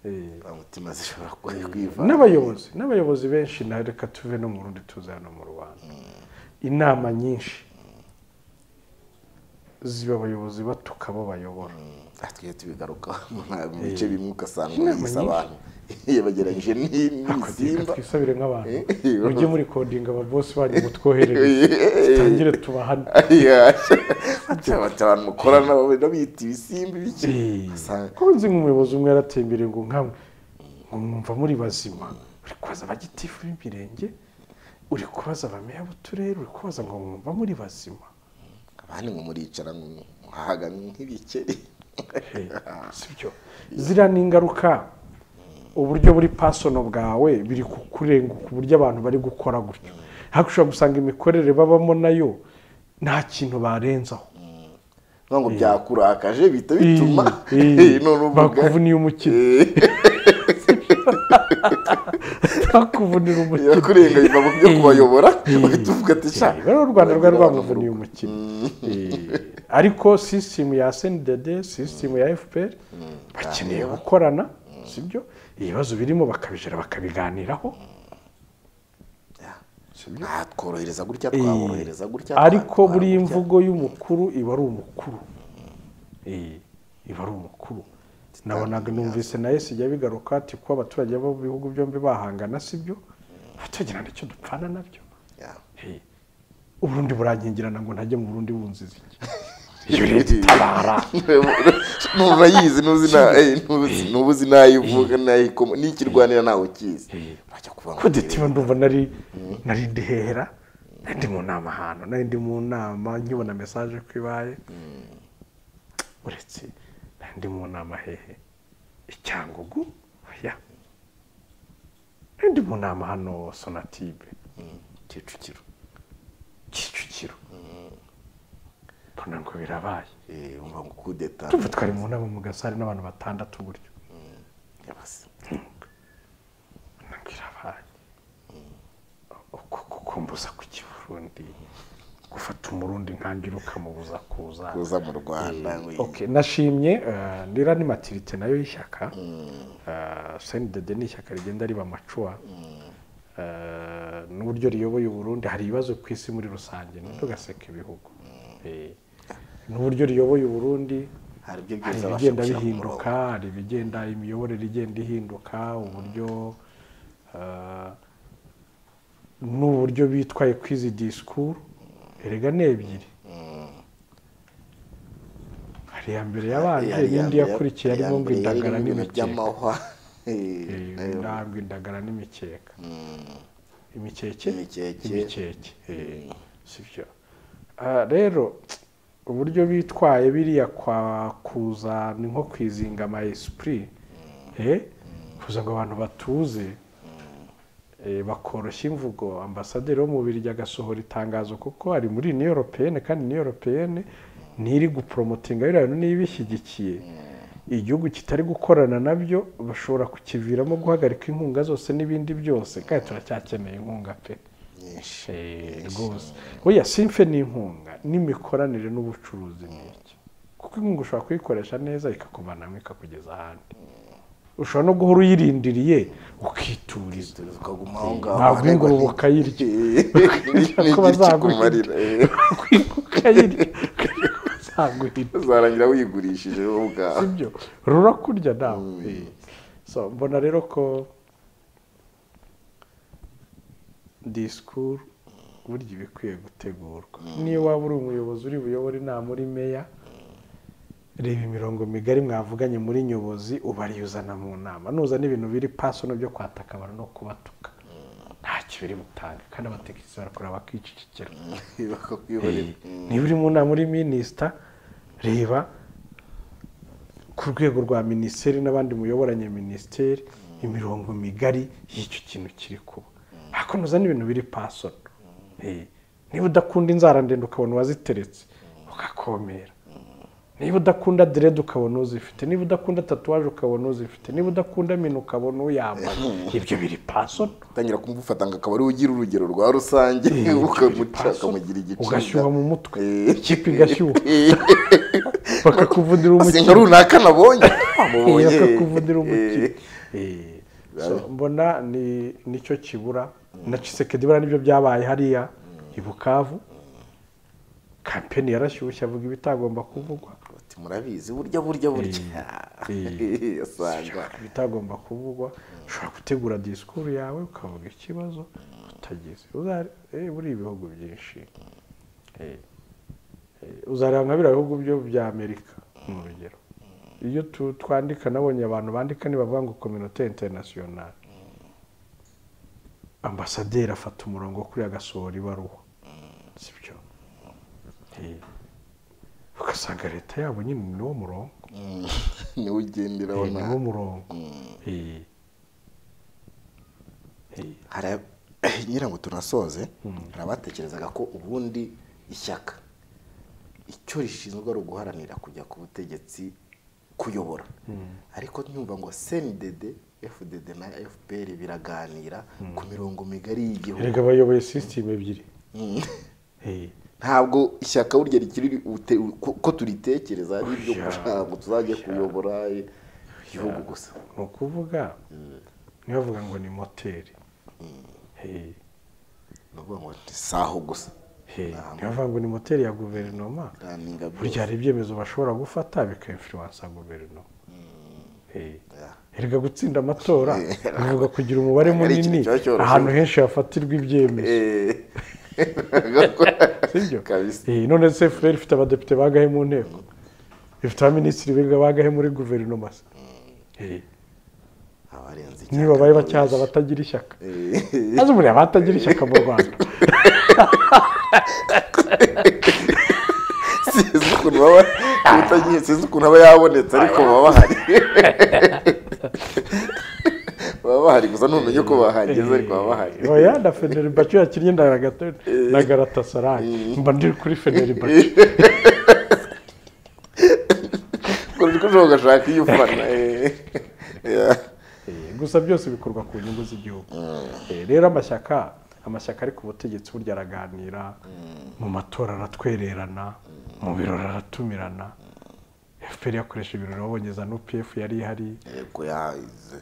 Eh, umutima zishobora kwe- kwivana n'abayobozi n'abayobozi benshi na reka tuve no mu rundi tuze hano mu rwanda inama nyinshi ziba abayobozi batuka abo bayobora Ah, tujye tubigaruka mu bice bimwe ugasanga Inama yise nyinshi. abantu yabageranyije ni- reka n'ibisimba twisabire nk'abantu Eh, mujye muri kodinga ababosi banyu mutwoherereze Eh, tangire tubahane yeah. Ati, abantu mukorana babe nabita ibisimba ibiki Eh. Ugasanga- ko nzi nk'umuyobozi umwe yaratembere ngo nkamwe ngo mwumva muri bazima uri kubaza abagitifu b'imirenge uri kubaza abameya b'uturere uri kubaza ngo mwumva muri bazima abandi ngo muricara ngo muhaga nk'ibikeri sibyo ziriya ni ingaruka uburyo buri pasono bwawe biri kukurenguka uburyo abantu bari gukora gutyo ariko ushobora gusanga imikorere babamo nayo nta kintu barenzaho Vuga ngo byakurakaje bihita bituma Eh, eh, none uvuga bakuvuniye umukino Eh. ntakuvunira umutima yakurenganya byo kubayobora uhita uvuga ati sha rero u rwanda rwari bagira abantu rwamuvuniye umukino Eh, ariko sisitemu ya sendede sisitemu ya fpr bakeneye gukorana sibyo ibibazo birimo bakabijera bakabiganiraho tworohereza gutya twaborohereza gutya ariko twabikora buriya gutya. imvugo y'umukuru iba ari umukuru Eh, iba ari umukuru nabonaga numvise nawe sijya bigaruka ati kuba abaturage bo mu bihugu byombi bahangana sibyo tugira nicyo dupfana nabyo Yeah. Eh, uburundi buranyingirana ngo ntajye mu burundi bunziza iki iyo rero itabara Nubu urayizi ntuzi na eh, ntuzi- nubu uzi nayo uvuga nayo ikoma n'ikirwanira ntawe ukizi urajya kuvuga ngo kodetiba ndumva nari nari ndi hera nari ndi mu nama ahantu nari ndi mu nama nkibona mesaje ko ibaye uretse nari ndi mu nama hehe icyangugu oya nari ndi mu nama hano sonatibe kicukiro kicukiro mbona ngo birabaye eh umva ngo kudeta tuva twari mu nama mu gasare n'abantu batandatu buryo yabase nabwira abantu uko kukumbuza ku kiburundi gufata umurundi nkangira ukamubuza kuza kuza mu Rwanda ngo Okay, nashimye eh, ndira ni matirite nayo y'ishyaka Eh, sendede ni ishyaka rigenda riba amacuwa Eh, n'uburyo riyoboye uburundi hari ibibazo ku isi muri rusange ntugaseke ibihugu Eh, n'uburyo riyoboye uburundi hari ibyo hari byose abasha ibigenda gushyira ku murongo bihinduka hari ibigenda imiyoborere igenda ihinduka uburyo ah, n'uburyo bitwaye kuri izi disikuru erega ni ebyiri hari iya mbere yabanje Hari n'indi iya- yakurikiye iya arimo ngo mbere yarimo indagara ibintu n'imikeka by'amahwa Eh, Eh, ayo. ndabwo indagara n'imikeka imikeke Imikeke. imikeke eh, sibyo Ah, rero uburyo bitwaye biriya kwa kuza ni nko kwizinga ama esprit eh, kuza ngo abantu batuze eh, bakoroshya imvugo ambasaderi wo mu Bubiligi agasohora itangazo kuko ari muri ni europeyene kandi ni europeyene ntiri gupromotinga biriya bintu niba ibishyigikiye igihugu kitari gukorana nabyo bashobora kukiviramo guhagarika inkunga zose n'ibindi byose kandi turacyakeneye inkunga pe nyinshi Eh, rwose oya simfe ni inkunga n'imikoranire n'ubucuruzi ni iki kuko inkunga ushobora kuyikoresha neza ikakuvanamo ikakugeza ahandi ushobora no guhora uyirindiriye ukituriza tukaguma aho ngaho ntabwo ingurube ukayirya ni ko bazaguhirira kikumarira eh. ukayirya bazaguhirira uzarangira wigurishije wowe ubwawe sibyo rurakurya nawe Eh. So, mbona rero ko disikuru burya iba ikwiye gutegurwa niyo waba uri umuyobozi uri buyobore inama uri meya reba imirongo migari mwavuganye muri nyobozi ubariyuzana mu nama nuza n'ibintu biri pasono byo kwataka abantu no kubatuka ntacyo biri butange kandi abatekinisiye barakora bakicicikira bakakwihorera niba uri mu nama uri minisita reba ku rwego rwa minisiteri n'abandi muyoboranye minisiteri imirongo migari y'icyo kintu kiri kuba hakomeza n'ibintu biri pasono Eh, niba udakunda inzara ndende ukabona uwaziteretse ugakomera niba udakunda derede ukabona uzifite niba udakunda tatuwaje ukabona uzifite niba udakunda mino ukabona uyambaye ibyo biri pasono utangira kumufata ngo akaba ariwe ugira urugero rwa rusange ukamuca ukamugira igiciro ugashyuha mu mutwe ikipe igashyuha bakakuvunira asenga umukino runaka nabonye Eh, amubonye bakakuvunira umukino eh, Eh, so, mbona ni nicyo kibura na Tshisekedi buriya nibyo byabaye hariya i Bukavu kampeni yarashyushye avuga ibitagomba kuvugwa ati murabizi burya burya burya asanga ibitagomba kuvugwa ushobora gutegura disikuru yawe ukavuga ikibazo utagize Uzare- eh, buriya ibihugu byinshi eh, eh, uzareba nka biriya bihugu byo bya amerika ni urugero iyo tu- twandika nabonye abantu bandika ntibavuga ngo kominote interinasiyonari ambasaderi afata umurongo kuri agasohora ibaruwa sibyo Eh, ugasanga leta yabo nyine ni wo murongo niwe ugenderaho Eh, ni nawe wo murongo Eh. hari ngira ngo tunasoze hari abatekerezaga ko ubundi ishyaka icyo rishinzwe ari uguharanira kujya ku butegetsi kuyobora ariko nyumva ngo sendede fdd na fpr biraganira ku mirongo migari y'igihugu erega bayoboye sisitemu ebyiri Eh, ntabwo ishyaka burya rikiri ute- ko- ko turitekereza ari ibyo gushaka ngo tuzajye kuyobora igihugu gusa ni ukuvuga ntibavuga ngo ni moteri Eh, ni ukuvuga ngo ni saho gusa eh, ntibavuga ngo ni moteri ya guverinoma Raninga burya hari ibyemezo bashobora gufata bikayinfluwansa guverinoma Eh, Yeah. erega gutsinda amatora Yeah. bivuga kugira umubare Ari ikintu munini kiba cyoroshye. ahantu henshi hafatirwa ibyemezo sibyo Kabisa. Eh, none se furere ifite abadepite bagahe mu nteko ifite abaminisitiri biga bagahe muri guverinoma se Eh, abarenze niba babaye bacyaza abatagira ishyaka Eh. maze buriya abatagira ishyaka mu rwanda sinzi ukuntu baba utagiye sinzi ukuntu aba yabonetse ariko baba bahari baba bahari gusa ntumenye uko bahageze ariko baba bahari oya na feneri bacu yakinnye na Ragata- na garatasarayi mba ndi kuri feneri bacu kuko niko ushobora ugashaka iyo ufana eh. Yeah. gusa byose bikorwa ku nyungu z'igihugu Eh, rero amashyaka amashyaka ari ku butegetsi burya araganira mu matora aratwererana mu birori aratumirana fpr yakoresha ibirori babonye za nupf yari ihari Yego, yaze.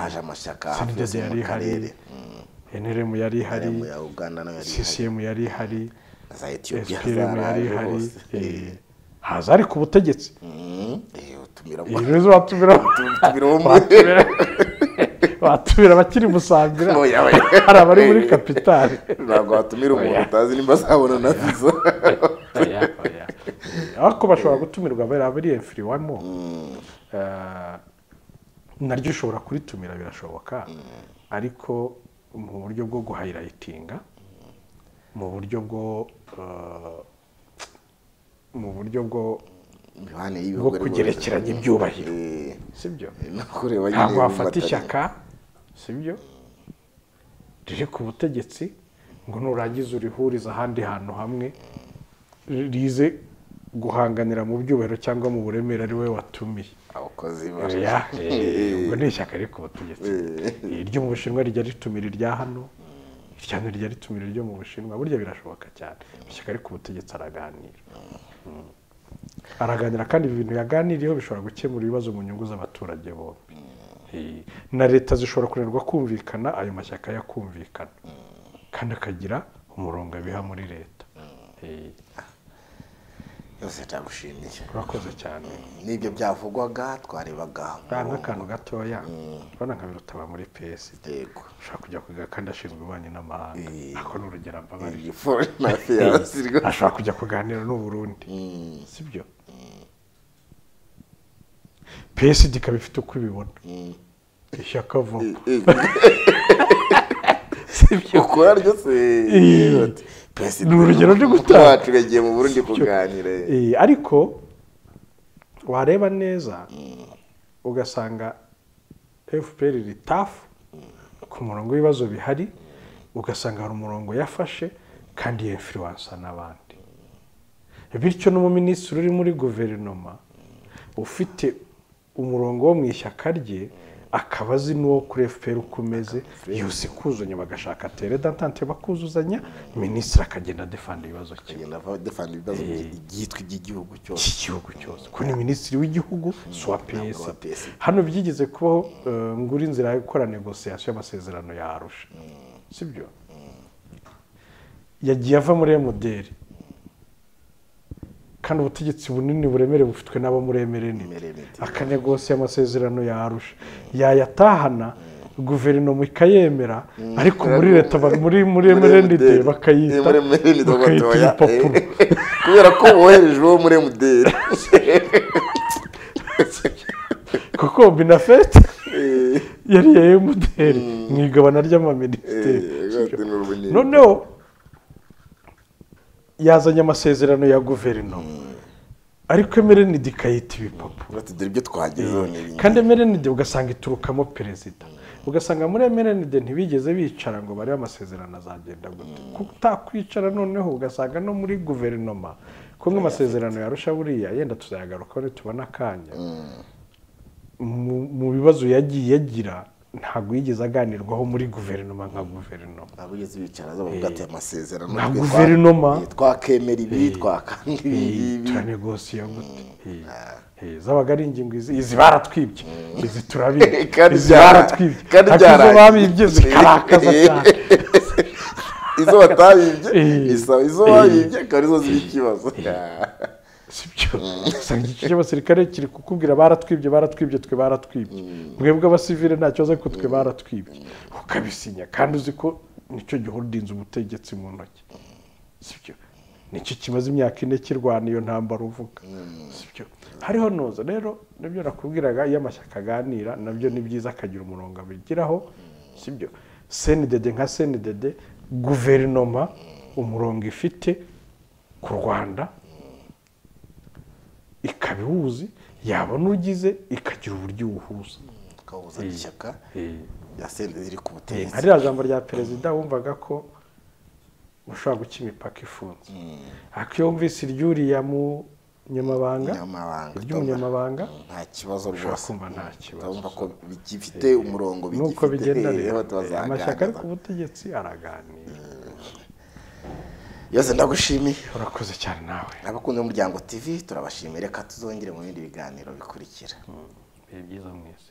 haje amashyaka hafi sndede yose yari mu ihari karere nrm yari ihari mu ya uganda nayo yari ihari ccm yari ihari na za etiyopiya spm yari zaraje ihari hose Eh, haza ari ku butegetsi Mm. Eh, utumira mu- ibibazo batumira utumira mu- batumira- batumira abakiri musambira Oya, oya. hari abari muri kapitali ntabwo watumira umuntu utazi nimba azabona na viza ariko bashobora gutumirwa bariya bariya firiwamo naryo ushobora kuritumira birashoboka ariko mu buryo bwo guhayirayitinga mu buryo bwo eh, mu buryo bwo bwo imibanire y'ibihugu kugerekeranya ibyubahiro sibyo ntabwo wafata ishyaka sibyo riri ku butegetsi ngo nurangiza urihuriza ahandi hantu hamwe rize guhanganira mu byubahiro cyangwa mu buremere ari we watumiye abakozi Oya, eh, ubwo ni ishyaka riri ku butegetsi iryo mu bushinwa rijya ritumira irya hano irya hano rijya ritumira iryo mu bushinwa burya birashoboka cyane ishyaka riri ku butegetsi araganira Mm. araganira kandi ibi bintu yaganiriyeho bishobora gukemura ibibazo mu nyungu z'abaturage bombi Eh, na leta zishobora kunanirwa kumvikana ayo mashyaka yakumvikana kandi akagira umurongo abiha muri leta Eh, yose ndagushimiye urakoze cyane n'ibyo byavugwaga twarebaga Bwa nk'akantu gatoya urabona nka birutaba muri pesi yego ushobora kujya kwiga kandi ashinzwe ububanyi n'amahanga Eh. ako ni urugero mbabarira iyi foreign affairs rwo ashobora kujya kuganira n'u Burundi sibyo PSD ikaba ifite uko ibibona ishyaka vuba ukora ryo se Ni urugero rwo gutanga. wacu yagiye mu burundi kuganira Eh, ariko wareba neza ugasanga fpr iri tafu ku murongo w'ibibazo bihari ugasanga hari umurongo yafashe kandi yefiriwansa n'abandi bityo n'umuminisitiri uri muri guverinoma ufite umurongo wo mu ishyaka rye akaba azi n'uwo kuri fpr uko umeze yose kuzanya bagashaka tere dantante bakuzuzanya minisitiri akagenda adefanda ibibazo kimwe tugenda dufana ibibazo byitwa iby'igihugu cyose cy'igihugu cyose ko ni minisitiri w'igihugu si uwa uwa psd PSD. hano byigeze kubaho eh, ngo uri inzira yo gukora negosiyasiyo y'amasezerano ya arusha sibyo yagiye ava muri emuderi kandi ubutegetsi bunini buremere bufitwe n'abo muri emereni Emereniti. akanegosiya amasezerano ya arusha yayatahana guverinoma ikayemera ariko muri leta ba- muri muri emerenide MDL. bakayita muri emerenide bakayita bagatoya igipapuro kubera ko wohereje uwo muri emuderi kuko binafete yari iya emutiyeni mu igabana ry'amaminisiteri noneho yazanye amasezerano ya guverinoma ariko emerenide ikayita ibipapuro dore ibyo twagezeho ni ibintu kandi emerenide ugasanga iturukamo perezida ugasanga muri emerenide ntibigeze bicara ngo barebe amasezerano azagenda gute kutakwicara noneho ugasanga no muri guverinoma kumwe amasezerano yarusha buriya yenda tuzayagarukaho nitubona akanya mu- mu bibazo yagiye agira ntabwo yigeze aganirwaho muri guverinoma nka guverinoma abugeze bicara bavuga ati amasezerano Na twe twa- guverinoma. eh, twakemera ibi twakanda ibi ngibi." turanegosiye gute Eh, eh, zabaga ari ingingo izi izi baratwibye izi turabiye Kandi izi byara- baratwibye kandi ariko izo byarangiye. babibye zikarakaza cyane izo batabibye Eh. isa- izo babibye akaba arizo ziba ikibazo sibyo usanga iki cy'abasirikare kiri kukubwira baratwibye baratwibye twe baratwibye mwebwe abasivile nta kibazo ariko twe baratwibye ukabisinya kandi uzi ko nicyo gihe udinze ubutegetsi mu ntoki sibyo nicyo kimaze imyaka ine kirwana iyo ntambara uvuga sibyo hariho noza rero nibyo nakubwiraga iyo amashyaka aganira nabyo ni byiza akagira umurongo abigiraho sibyo senidede nka senidede guverinoma umurongo ifite ku rwanda ikaba iwuzi yabona ugize ikagira uburyo iwuhuza kabuza ishyaka yasende ziri ku nka butegetsi ririya jambo rya perezida wumvaga ko ushobora guca imipaka ifunze ariko iyo wumvise iryuriya mu nyamabanga Umunyamabanga, iry'umunyamabanga nta kibazo ushobora rwose kumva nta kibazo urumva ko bigifite umurongo nuko bigifite, bigendanye rero tuzaganira. amashyaka ari ku butegetsi araganira yose ndagushimiye urakoze cyane nawe abakunzi b'umuryango tv turabashimiye reka tuzongere mu bindi biganiro bikurikira ibihe byiza mwese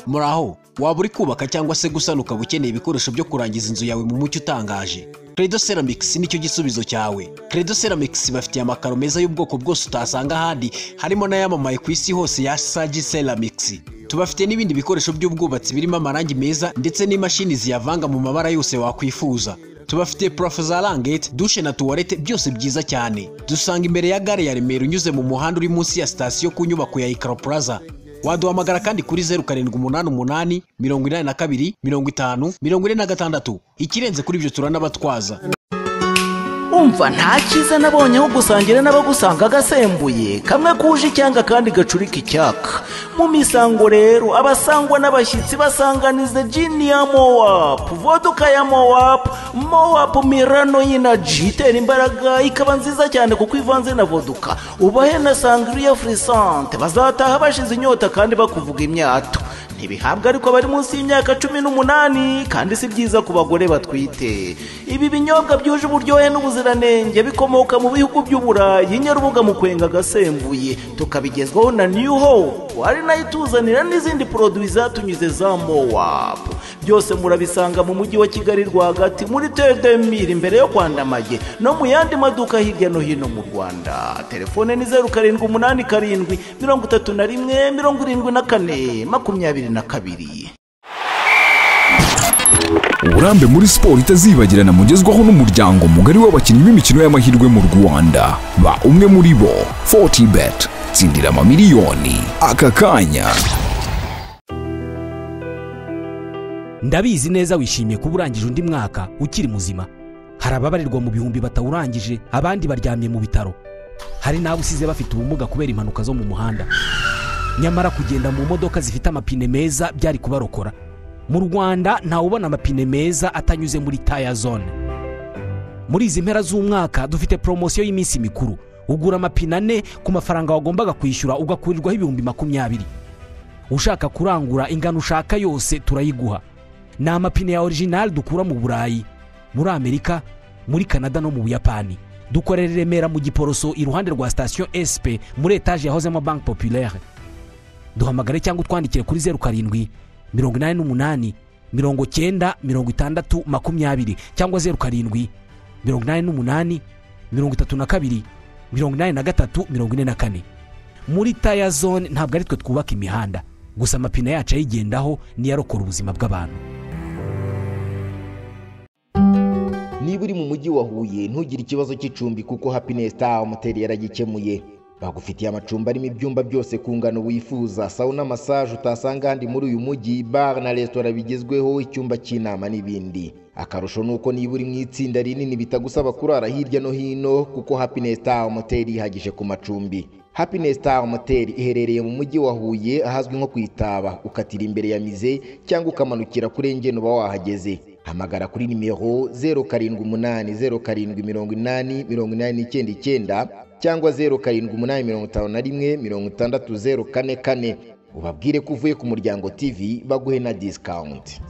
muraho waba uri kubaka cyangwa se gusana ukaba ukeneye ibikoresho byo kurangiza inzu yawe mu mucyo utangaje credo ceramics nicyo gisubizo cyawe credo ceramics bafitiye amakaro meza y'ubwoko bwose utasanga ahandi harimo n'ayamamaye ku isi hose ya sagi ceramics tubafite n'ibindi bikoresho by'ubwubatsi birimo amarangi meza ndetse n'imashini ziyavanga mu mabara yose wakwifuza tubafite purafo za rangete dushe na tuwarete byose byiza cyane dusanga imbere ya gare ya remera unyuze mu muhanda uri munsi ya sitasiyo ku nyubako ya ikaro plaza waduhamagara kandi kuri zeru karindwi umunani umunani mirongo inani na kabiri mirongo itanu mirongo ine na gatandatu ikirenze kuri ibyo turanabatwaza umva nta cyiza nabonye aho gusangira n'abagusanga agasembuye kamwe kuje icyanga kandi gacurika icyaka mu misango rero abasangwa n'abashyitsi basanganiza jini ya mowapu voduka ya mowapu mowapu mirano y'inaji itera imbaraga ikaba nziza cyane kuko ivanze na voduka ubahe na sangiriya furisante bazataha bashize inyota kandi bakuvuga imyato ntibihabwa ariko abari munsi y'imyaka cumi n'umunani kandi si byiza ku bagore batwite ibi binyobwa byuje uburyohe n'ubuziranenge bikomoka mu bihugu by'uburayi nyarubuga mu kwenga agasembuye tukabigezwaho na new hope ari nayo ituzanira n'izindi poroduwi zatunyuze za mowap byose murabisanga mu mujyi wa kigali rwagati muri tedemiri imbere yo kwandamaye no mu yandi maduka hirya no hino mu rwanda telefone ni zeru karindwi umunani karindwi mirongo itatu na rimwe mirongo irindwi na kane makumyabiri na kabiri uburambe muri siporo itazibagirana mugezwaho n'umuryango mugari w'abakinnyi b'imikino y'amahirwe mu rwanda ba umwe muri bo fortibet tsindira amamiliyoni aka kanya ndabizi neza wishimiye kuba urangije undi mwaka ukiri muzima hari ababarirwa mu bihumbi batawurangije abandi baryamye mu bitaro hari n'abo usize bafite ubumuga kubera impanuka zo mu muhanda nyamara kugenda mu modoka zifite amapine meza byari kubarokora mu rwanda ntawubona amapine meza atanyuze muri taya zone muri izi mpera z'umwaka dufite poromosiyo y'iminsi mikuru ugura amapine ane ku mafaranga wagombaga kwishyura ugakurirwaho ibihumbi makumyabiri ushaka kurangura ingano ushaka yose turayiguha ni amapine ya orijinali dukura mu burayi muri amerika muri kanada no mu buyapani dukorera i remera mu giporoso iruhande rwa sitasiyo sp muri etaje yahozemo banki populaire duhamagare cyangwa utwandikire kuri zeru karindwi mirongo inani n'umunani mirongo cyenda mirongo itandatu makumyabiri cyangwa zeru karindwi mirongo inani n'umunani mirongo itatu na kabiri mirongo inani na gatatu mirongo ine na kane muri taya zone ntabwo ari twe twubaka imihanda gusa amapine yacu ayigendaho niyo arokora ubuzima bw'abantu niba uri mu mujyi wa huye ntugire ikibazo cy'icumbi kuko happiness town moteri yaragikemuye bagufitiye amacumbi arimo ibyumba byose ku ngano wifuza sawuna masaje utasanga ahandi muri uyu mujyi bar na resitora bigezweho icyumba cy'inama n'ibindi akarusho ni uko niba uri mu itsinda rinini bitagusaba kurara hirya no hino kuko happiness town moteri ihagije ku macumbi happiness town moteri iherereye mu mujyi wa huye ahazwi nko ku itaba ukatira imbere ya mize cyangwa ukamanukira kuri engeni uba wahageze hamagara kuri nimero zeru karindwi umunani zeru karindwi mirongo inani mirongo inani n'icyenda icyenda cyangwa zeru karindwi umunani mirongo itanu na rimwe mirongo itandatu zeru kane kane ubabwire ko uvuye ku muryango tv baguhe na disikawunti